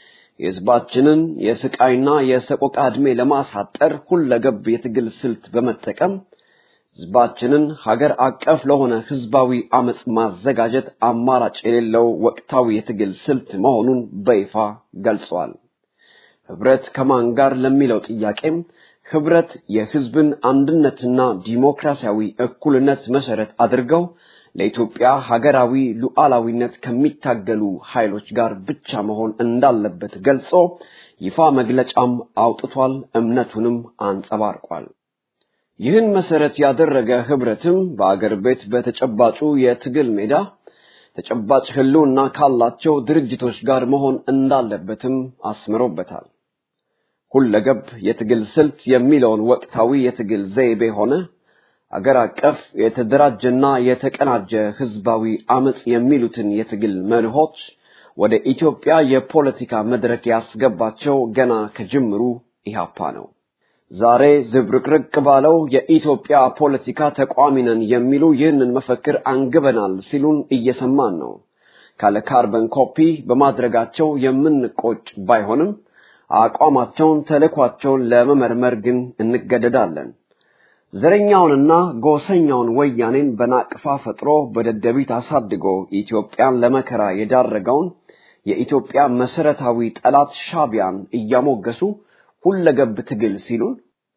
የህዝባችንን የስቃይና የሰቆቃ ዕድሜ ለማሳጠር ሁለገብ የትግል ስልት በመጠቀም ህዝባችንን ሀገር አቀፍ ለሆነ ህዝባዊ አመፅ ማዘጋጀት አማራጭ የሌለው ወቅታዊ የትግል ስልት መሆኑን በይፋ ገልጸዋል። ህብረት ከማን ጋር ለሚለው ጥያቄም ህብረት የህዝብን አንድነትና ዲሞክራሲያዊ እኩልነት መሰረት አድርገው ለኢትዮጵያ ሀገራዊ ሉዓላዊነት ከሚታገሉ ኃይሎች ጋር ብቻ መሆን እንዳለበት ገልጾ ይፋ መግለጫም አውጥቷል። እምነቱንም አንጸባርቋል። ይህን መሰረት ያደረገ ህብረትም በአገር ቤት በተጨባጩ የትግል ሜዳ ተጨባጭ ህልውና ካላቸው ድርጅቶች ጋር መሆን እንዳለበትም አስምሮበታል። ሁለገብ የትግል ስልት የሚለውን ወቅታዊ የትግል ዘይቤ ሆነ አገር አቀፍ የተደራጀና የተቀናጀ ህዝባዊ አመፅ የሚሉትን የትግል መርሆች ወደ ኢትዮጵያ የፖለቲካ መድረክ ያስገባቸው ገና ከጅምሩ ኢህአፓ ነው። ዛሬ ዝብርቅርቅ ባለው የኢትዮጵያ ፖለቲካ ተቋሚ ነን የሚሉ ይህንን መፈክር አንግበናል ሲሉን እየሰማን ነው። ካለ ካርበን ኮፒ በማድረጋቸው የምንቆጭ ባይሆንም አቋማቸውን፣ ተልዕኳቸውን ለመመርመር ግን እንገደዳለን። ዘረኛውንና ጎሰኛውን ወያኔን በናቅፋ ፈጥሮ በደደቢት አሳድጎ ኢትዮጵያን ለመከራ የዳረገውን የኢትዮጵያ መሰረታዊ ጠላት ሻቢያን እያሞገሱ ሁለገብ ትግል ሲሉን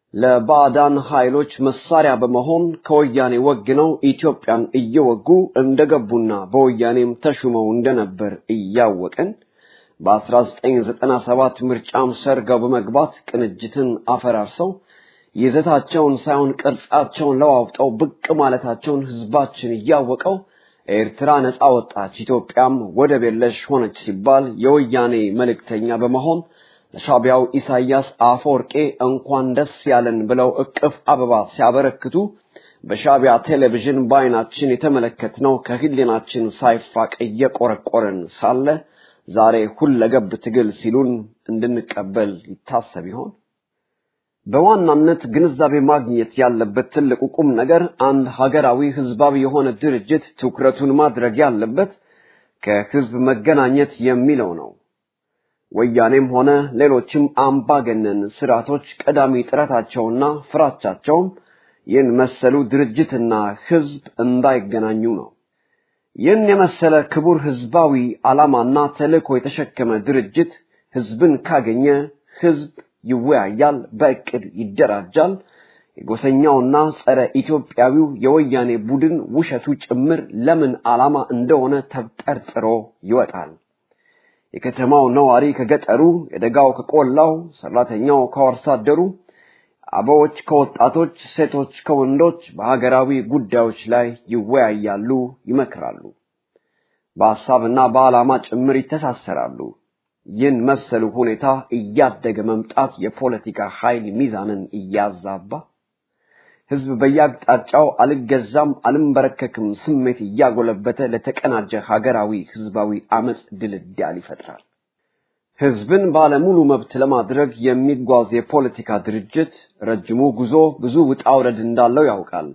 ለባዕዳን ኃይሎች መሳሪያ በመሆን ከወያኔ ወግነው ኢትዮጵያን እየወጉ እንደገቡና በወያኔም ተሹመው እንደነበር እያወቅን በ1997 ምርጫም ሰርገው በመግባት ቅንጅትን አፈራርሰው ይዘታቸውን ሳይሆን ቅርጻቸውን ለዋውጠው ብቅ ማለታቸውን ህዝባችን እያወቀው ኤርትራ ነፃ ወጣች፣ ኢትዮጵያም ወደብ የለሽ ሆነች ሲባል የወያኔ መልእክተኛ በመሆን ለሻቢያው ኢሳያስ አፈወርቄ እንኳን ደስ ያለን ብለው እቅፍ አበባ ሲያበረክቱ በሻቢያ ቴሌቪዥን በአይናችን የተመለከትነው ከህሊናችን ሳይፋቅ እየቆረቆረን ሳለ ዛሬ ሁለገብ ትግል ሲሉን እንድንቀበል ይታሰብ ይሆን? በዋናነት ግንዛቤ ማግኘት ያለበት ትልቁ ቁም ነገር አንድ ሀገራዊ ህዝባዊ የሆነ ድርጅት ትኩረቱን ማድረግ ያለበት ከህዝብ መገናኘት የሚለው ነው። ወያኔም ሆነ ሌሎችም አምባገነን ስርዓቶች ቀዳሚ ጥረታቸውና ፍራቻቸውም ይህን መሰሉ ድርጅትና ህዝብ እንዳይገናኙ ነው። ይህን የመሰለ ክቡር ህዝባዊ ዓላማና ተልእኮ የተሸከመ ድርጅት ህዝብን ካገኘ ህዝብ ይወያያል፣ በእቅድ ይደራጃል። የጎሰኛውና ጸረ ኢትዮጵያዊው የወያኔ ቡድን ውሸቱ ጭምር ለምን ዓላማ እንደሆነ ተብጠርጥሮ ይወጣል። የከተማው ነዋሪ ከገጠሩ፣ የደጋው ከቆላው፣ ሰራተኛው ከአርሶ አደሩ፣ አበዎች ከወጣቶች፣ ሴቶች ከወንዶች በሀገራዊ ጉዳዮች ላይ ይወያያሉ፣ ይመክራሉ። በሐሳብና በዓላማ ጭምር ይተሳሰራሉ። ይህን መሰሉ ሁኔታ እያደገ መምጣት የፖለቲካ ኃይል ሚዛንን እያዛባ ህዝብ በየአቅጣጫው አልገዛም አልንበረከክም ስሜት እያጎለበተ ለተቀናጀ ሀገራዊ ህዝባዊ አመፅ ድልዳል ይፈጥራል። ህዝብን ባለሙሉ መብት ለማድረግ የሚጓዝ የፖለቲካ ድርጅት ረጅሙ ጉዞ ብዙ ውጣ ውረድ እንዳለው ያውቃል።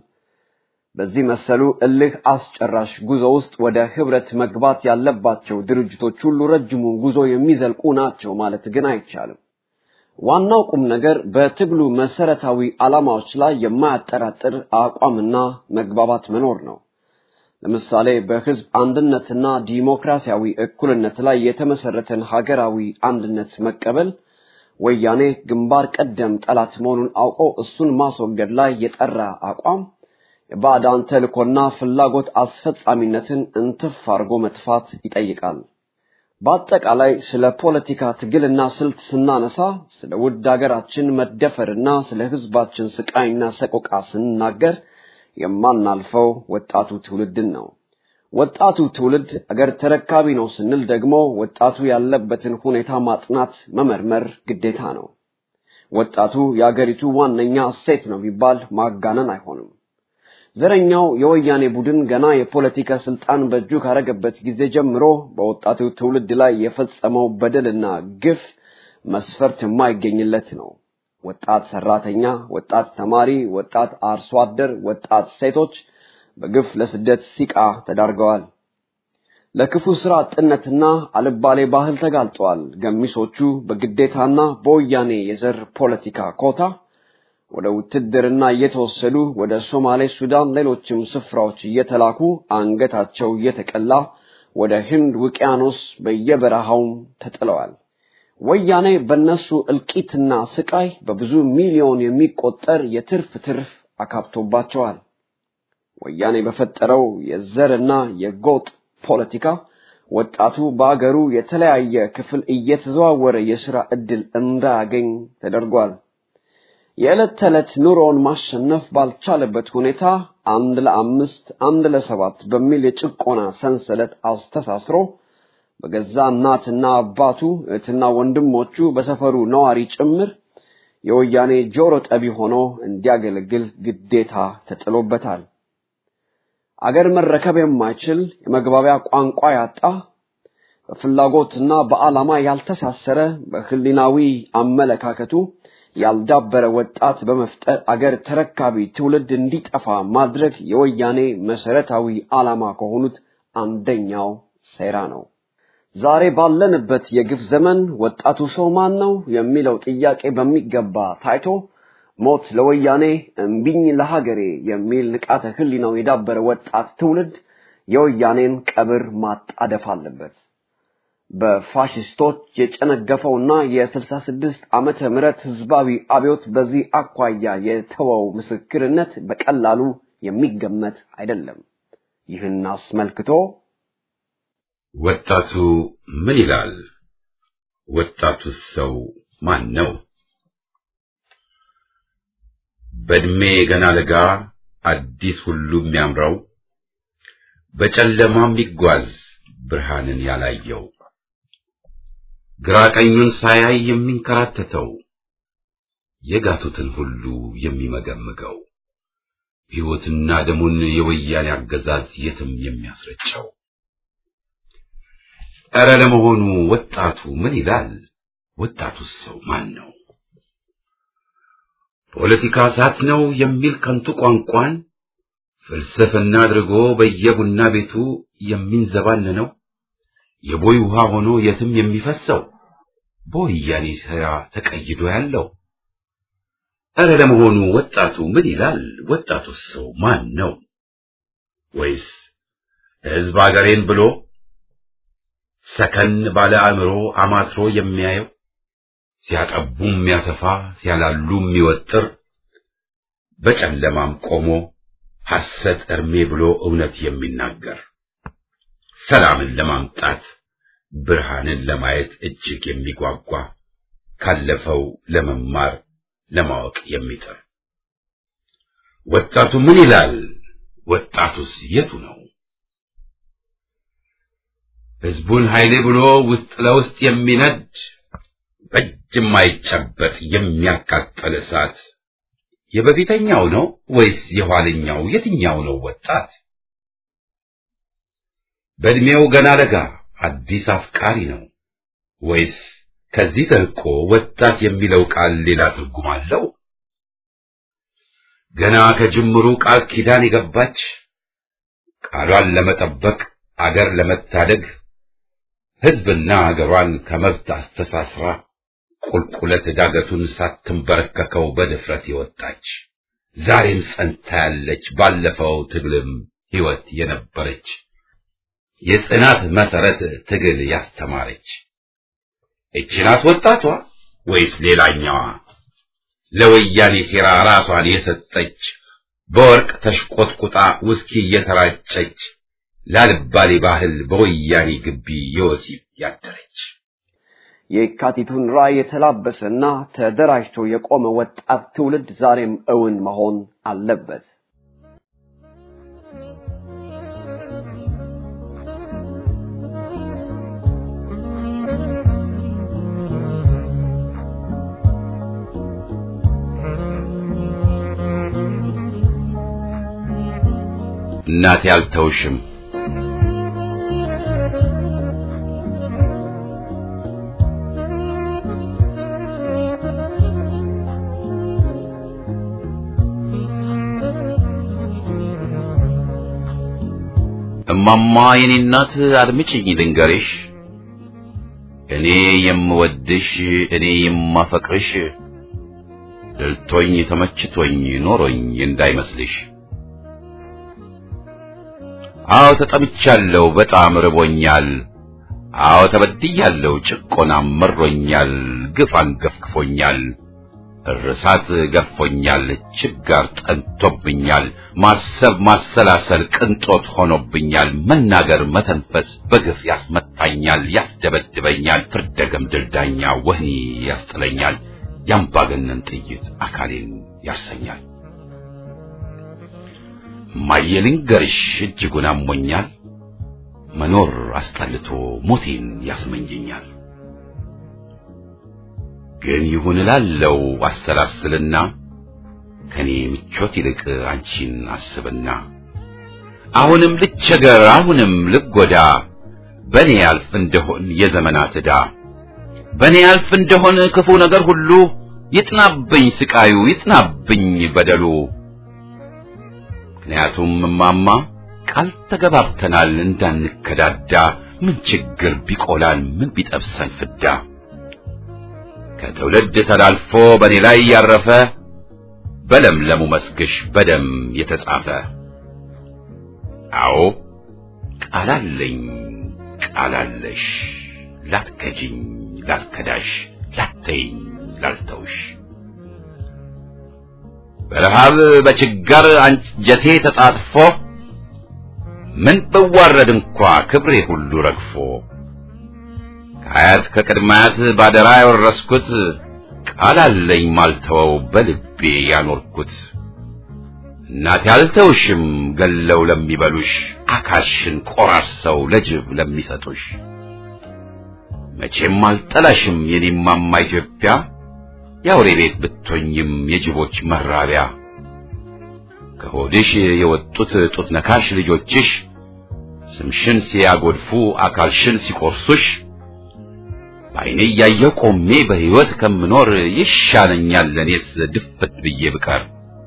በዚህ መሰሉ እልህ አስጨራሽ ጉዞ ውስጥ ወደ ህብረት መግባት ያለባቸው ድርጅቶች ሁሉ ረጅሙን ጉዞ የሚዘልቁ ናቸው ማለት ግን አይቻልም። ዋናው ቁም ነገር በትግሉ መሰረታዊ ዓላማዎች ላይ የማያጠራጥር አቋምና መግባባት መኖር ነው። ለምሳሌ በህዝብ አንድነትና ዲሞክራሲያዊ እኩልነት ላይ የተመሰረተን ሀገራዊ አንድነት መቀበል ወያኔ ግንባር ቀደም ጠላት መሆኑን አውቆ እሱን ማስወገድ ላይ የጠራ አቋም የባዕዳን ተልእኮና ፍላጎት አስፈጻሚነትን እንትፍ አድርጎ መጥፋት ይጠይቃል። በአጠቃላይ ስለ ፖለቲካ ትግልና ስልት ስናነሳ ስለ ውድ ሀገራችን መደፈርና ስለ ህዝባችን ስቃይና ሰቆቃ ስንናገር የማናልፈው ወጣቱ ትውልድን ነው። ወጣቱ ትውልድ አገር ተረካቢ ነው ስንል ደግሞ ወጣቱ ያለበትን ሁኔታ ማጥናት፣ መመርመር ግዴታ ነው። ወጣቱ የአገሪቱ ዋነኛ እሴት ነው ቢባል ማጋነን አይሆንም። ዘረኛው የወያኔ ቡድን ገና የፖለቲካ ስልጣን በእጁ ካረገበት ጊዜ ጀምሮ በወጣቱ ትውልድ ላይ የፈጸመው በደልና ግፍ መስፈርት የማይገኝለት ነው። ወጣት ሰራተኛ፣ ወጣት ተማሪ፣ ወጣት አርሶ አደር፣ ወጣት ሴቶች በግፍ ለስደት ሲቃ ተዳርገዋል። ለክፉ ስራ አጥነትና አልባሌ ባህል ተጋልጠዋል። ገሚሶቹ በግዴታና በወያኔ የዘር ፖለቲካ ኮታ ወደ ውትድርና እየተወሰዱ ወደ ሶማሌ፣ ሱዳን፣ ሌሎችም ስፍራዎች እየተላኩ አንገታቸው እየተቀላ ወደ ህንድ ውቅያኖስ በየበረሃውም ተጥለዋል። ወያኔ በነሱ እልቂትና ስቃይ በብዙ ሚሊዮን የሚቆጠር የትርፍ ትርፍ አካብቶባቸዋል። ወያኔ በፈጠረው የዘርና የጎጥ ፖለቲካ ወጣቱ በአገሩ የተለያየ ክፍል እየተዘዋወረ የሥራ ዕድል እንዳያገኝ ተደርጓል። የዕለት ተዕለት ኑሮውን ማሸነፍ ባልቻለበት ሁኔታ አንድ ለአምስት አንድ ለሰባት በሚል የጭቆና ሰንሰለት አስተሳስሮ በገዛ እናትና አባቱ እህትና ወንድሞቹ በሰፈሩ ነዋሪ ጭምር የወያኔ ጆሮ ጠቢ ሆኖ እንዲያገለግል ግዴታ ተጥሎበታል። አገር መረከብ የማይችል የመግባቢያ ቋንቋ ያጣ በፍላጎትና በዓላማ ያልተሳሰረ በህሊናዊ አመለካከቱ ያልዳበረ ወጣት በመፍጠር አገር ተረካቢ ትውልድ እንዲጠፋ ማድረግ የወያኔ መሰረታዊ ዓላማ ከሆኑት አንደኛው ሴራ ነው። ዛሬ ባለንበት የግፍ ዘመን ወጣቱ ሰው ማን ነው የሚለው ጥያቄ በሚገባ ታይቶ ሞት ለወያኔ እምቢኝ ለሀገሬ የሚል ንቃተ ህሊናው የዳበረ ወጣት ትውልድ የወያኔን ቀብር ማጣደፍ አለበት። በፋሽስቶች የጨነገፈውና የስልሳ ስድስት ዓመተ ምህረት ህዝባዊ አብዮት በዚህ አኳያ የተወው ምስክርነት በቀላሉ የሚገመት አይደለም። ይህን አስመልክቶ ወጣቱ ምን ይላል? ወጣቱ ሰው ማን ነው? በእድሜ ገና ለጋ አዲስ ሁሉ የሚያምረው በጨለማ የሚጓዝ ብርሃንን ያላየው ግራ ቀኙን ሳያይ የሚንከራተተው የጋቱትን ሁሉ የሚመገምገው ሕይወትና ደሙን የወያኔ አገዛዝ የትም የሚያስረጨው ኧረ ለመሆኑ ወጣቱ ምን ይላል? ወጣቱስ ሰው ማን ነው? ፖለቲካ እሳት ነው የሚል ከንቱ ቋንቋን ፍልስፍና አድርጎ በየቡና ቤቱ የሚንዘባነነው የቦይ ውሃ ሆኖ የትም የሚፈሰው በወያኔ ሥራ ተቀይዶ ያለው ኧረ ለመሆኑ ወጣቱ ምን ይላል? ወጣቱስ ሰው ማን ነው? ወይስ ሕዝብ አገሬን ብሎ ሰከን ባለ አእምሮ አማትሮ የሚያየው ሲያጠቡ የሚያሰፋ ሲያላሉ የሚወጥር በጨለማም ቆሞ ሐሰት እርሜ ብሎ እውነት የሚናገር ሰላምን ለማምጣት ብርሃንን ለማየት እጅግ የሚጓጓ ካለፈው ለመማር ለማወቅ የሚጥር ወጣቱ ምን ይላል? ወጣቱስ የቱ ነው? ሕዝቡን ኃይሌ ብሎ ውስጥ ለውስጥ የሚነድ በእጅ የማይጨበጥ የሚያቃጥል እሳት የበፊተኛው ነው ወይስ የኋለኛው? የትኛው ነው ወጣት? በእድሜው ገና ለጋ አዲስ አፍቃሪ ነው ወይስ ከዚህ ተልቆ ወጣት የሚለው ቃል ሌላ ትርጉም አለው? ገና ከጅምሩ ቃል ኪዳን የገባች ቃሏን ለመጠበቅ አገር ለመታደግ ሕዝብና አገሯን ከመብት አስተሳስራ ቁልቁለት ዳገቱን ሳትንበረከከው በድፍረት የወጣች ዛሬም ጸንታ ያለች ባለፈው ትግልም ሕይወት የነበረች የጽናት መሰረት ትግል ያስተማረች እቺ ናት ወጣቷ ወይስ ሌላኛዋ ለወያኔ ሴራ ራሷን የሰጠች በወርቅ ተሽቆጥቁጣ ውስኪ እየተራጨች ላልባሌ ባህል በወያኔ ግቢ የወሲብ ያደረች የካቲቱን ራዕይ የተላበሰና ተደራጅቶ የቆመ ወጣት ትውልድ ዛሬም እውን መሆን አለበት። እናቴ አልተውሽም እማማ የኔ እናት አድምጪኝ ልንገርሽ እኔ የምወድሽ እኔ የማፈቅርሽ ድልቶኝ ተመችቶኝ ኖሮኝ እንዳይመስልሽ አዎ ተጠምቻለሁ በጣም ርቦኛል አዎ ተበድያለሁ ጭቆናም መሮኛል ግፍ አንገፍግፎኛል እርሳት ገፎኛል ችጋር ጠንቶብኛል ማሰብ ማሰላሰል ቅንጦት ሆኖብኛል መናገር መተንፈስ በግፍ ያስመታኛል ያስደበድበኛል ፍርደ ገምድል ዳኛ ወህኒ ያስጥለኛል ያምባገነን ጥይት አካሌን ያሰኛል እማዬ ልንገርሽ እጅጉን አሞኛል መኖር አስጠልቶ ሞቴን ያስመኘኛል ግን ይሁን እላለው አሰላስልና ከኔ ምቾት ይልቅ አንቺን አስብና አሁንም ልቸገር አሁንም ልጎዳ በኔ ያልፍ እንደሆን የዘመናት ዕዳ በኔ ያልፍ እንደሆን ክፉ ነገር ሁሉ ይጥናብኝ ስቃዩ ይጥናብኝ በደሉ ምክንያቱም እማማ ቃል ተገባብተናል እንዳንከዳዳ ምን ችግር ቢቆላል ምን ቢጠብሰን ፍዳ ከትውልድ ተላልፎ በኔ ላይ ያረፈ በለምለሙ መስግሽ በደም የተጻፈ አዎ ቃላለኝ ቃላለሽ ላትከጂኝ ላትከዳሽ ላተይኝ ላልተውሽ በረሃብ በችጋር አንጀቴ ተጣጥፎ ምን ብዋረድ እንኳ ክብሬ ሁሉ ረግፎ ከአያት ከቅድማያት ባደራ የወረስኩት ቃል አለኝ ማልተወው በልቤ ያኖርኩት እናቴ አልተውሽም ገለው ለሚበሉሽ አካልሽን ቆራርሰው ለጅብ ለሚሰጡሽ መቼም አልጠላሽም የኔማማ ኢትዮጵያ የአውሬ ቤት ብትሆኝም የጅቦች መራቢያ ከሆድሽ የወጡት ጡት ነካሽ ልጆችሽ ስምሽን ሲያጎድፉ አካልሽን ሲቆርሱሽ በዓይኔ እያየሁ ቆሜ በሕይወት ከምኖር ይሻለኛል ለእኔስ ድፍት ብዬ ብቀር።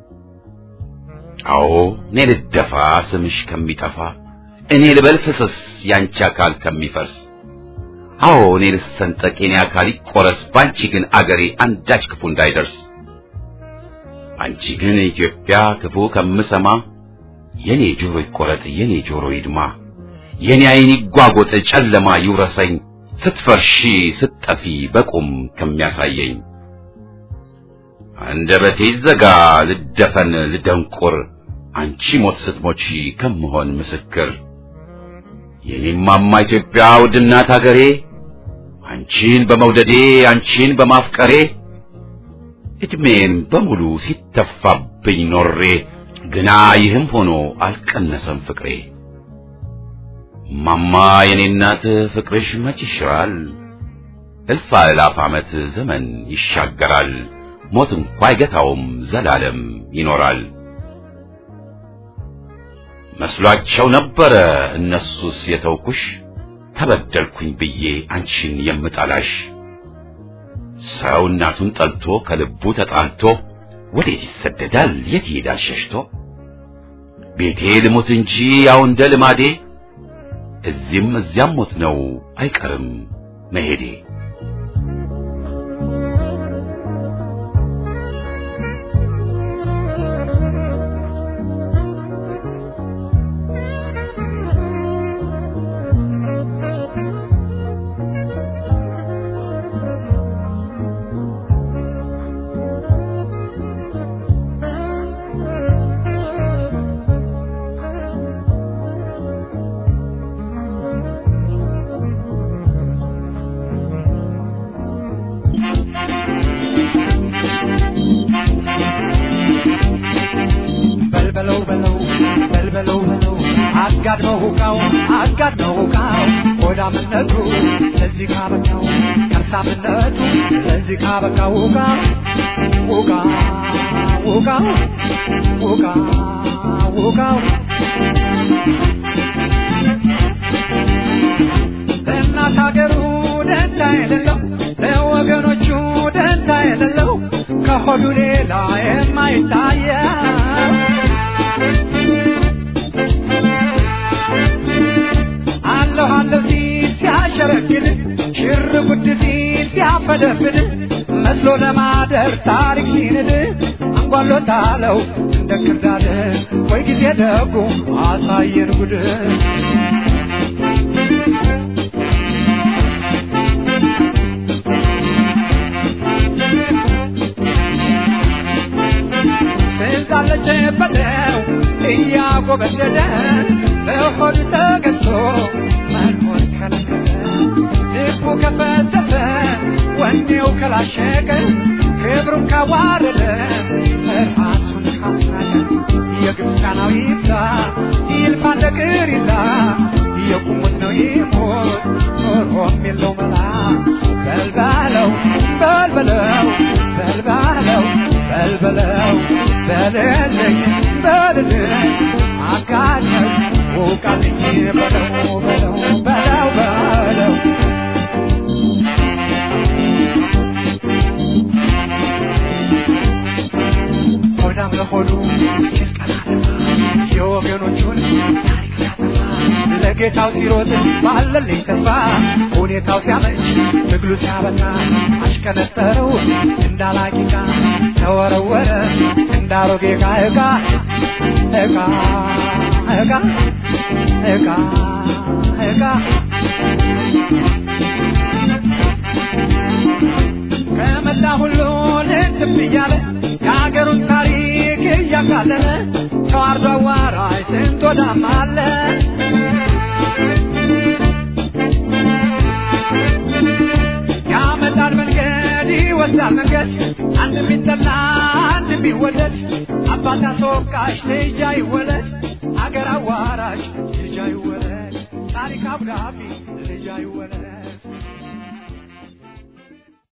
አዎ እኔ ልደፋ ስምሽ ከሚጠፋ እኔ ልበል ፍስስ ያንቺ አካል ከሚፈርስ አዎ እኔ ልሰንጠቅ የኔ አካል ይቆረስ ባንቺ ግን አገሬ አንዳች ክፉ እንዳይደርስ አንቺ ግን ኢትዮጵያ ክፉ ከምሰማ የኔ ጆሮ ይቆረጥ የኔ ጆሮ ይድማ የኔ ዓይን ይጓጎጥ ጨለማ ይውረሰኝ ስትፈርሺ ስትጠፊ በቁም ከሚያሳየኝ አንደበቴ ይዘጋ ልደፈን ልደንቁር አንቺ ሞት ስትሞቺ ከምሆን ምስክር የኔማማ ኢትዮጵያ ውድናት አገሬ አንቺን በመውደዴ አንቺን በማፍቀሬ እድሜን በሙሉ ሲተፋብኝ ኖሬ ግና ይህም ሆኖ አልቀነሰም ፍቅሬ ማማ የኔ እናት ፍቅርሽ መች ይሽራል እልፍ አእላፍ ዓመት ዘመን ይሻገራል ሞት እንኳ አይገታውም ዘላለም ይኖራል መስሏቸው ነበረ እነሱስ የተውኩሽ ተበደልኩኝ ብዬ አንቺን የምጠላሽ ሰው እናቱን ጠልቶ ከልቡ ተጣልቶ ወዴት ይሰደዳል የት ይሄዳል ሸሽቶ ቤቴ ልሙት እንጂ ያው እንደ ልማዴ እዚህም እዚያም ሞት ነው አይቀርም መሄዴ በልበለው በለው በልበለው በለው አጋድመው ሁቃው አጋድመው ሁቃው ሆዳምነቱ ለዚህ ካበቃው ከርሳምነቱ ለዚህ ካበቃው ሁቃ ሁቃ ሁቃ ሁቃ ሁቃው ለእናት ሀገሩ ደንታ የሌለው ለወገኖቹ ደንታ የሌለው ከሆዱ ሌላ የማይታየው አለሁ አለሁ ሲል ሲያሸረግድ ሽር ጉድ ሲል ሲያፈደፍድ መስሎ ለማደር ታሪክ ሲንድ አንጓሎታለው እንደ ክርዳድ ወይ ጊዜ ደጉ አሳየን ጉድ ስልጣለች በለው እያጎበደደ በሆድ ተገዝቶ መኖር ከለከለ ልቡ ከፈተተ ወኔው ከላሸቀ ክብሩን ካዋረደ ራሱን ካስናቀ የግብፃናዊ ይብዛ ይልፋ እንደ ቅሪላ የቁሙት ነው ይሞት ኖሮም የለው መላ በልባለው በልበለው በልባለው በልበለው በልልኝ በልልኝ አጋኘው ውቃልኝ በለው በለው በለው በለው ሆዳም ለሆዱ የወገኖቹን ታሪክ ሲያጠፋ ለጌታው ሲሮጥ ባለልኝ ተስፋ ሁኔታው ሲያመች ትግሉ ሲያበቃ አሽከነጠረው እንዳላቂቃ ተወረወረ እንዳሮጌ ዕቃ ዕቃ ዕቃ ዕቃ ዕቃ ዕቃ ከመላ ሁሉ ልትብ እያለ የሀገሩን ታሪክ እያቃለለ ተዋርዶ አዋራጅ ስንት ወዳም አለ ያመጣል መንገድ ይወስዳል ይወስዳል መንገድ አንድ ቢጠላ አንድ ቢወደድ አባት አስወቃሽ ልጅ አይወለድ አገር አዋራሽ ልጅ አይወለድ ታሪክ አብራቢ ልጅ አይወለድ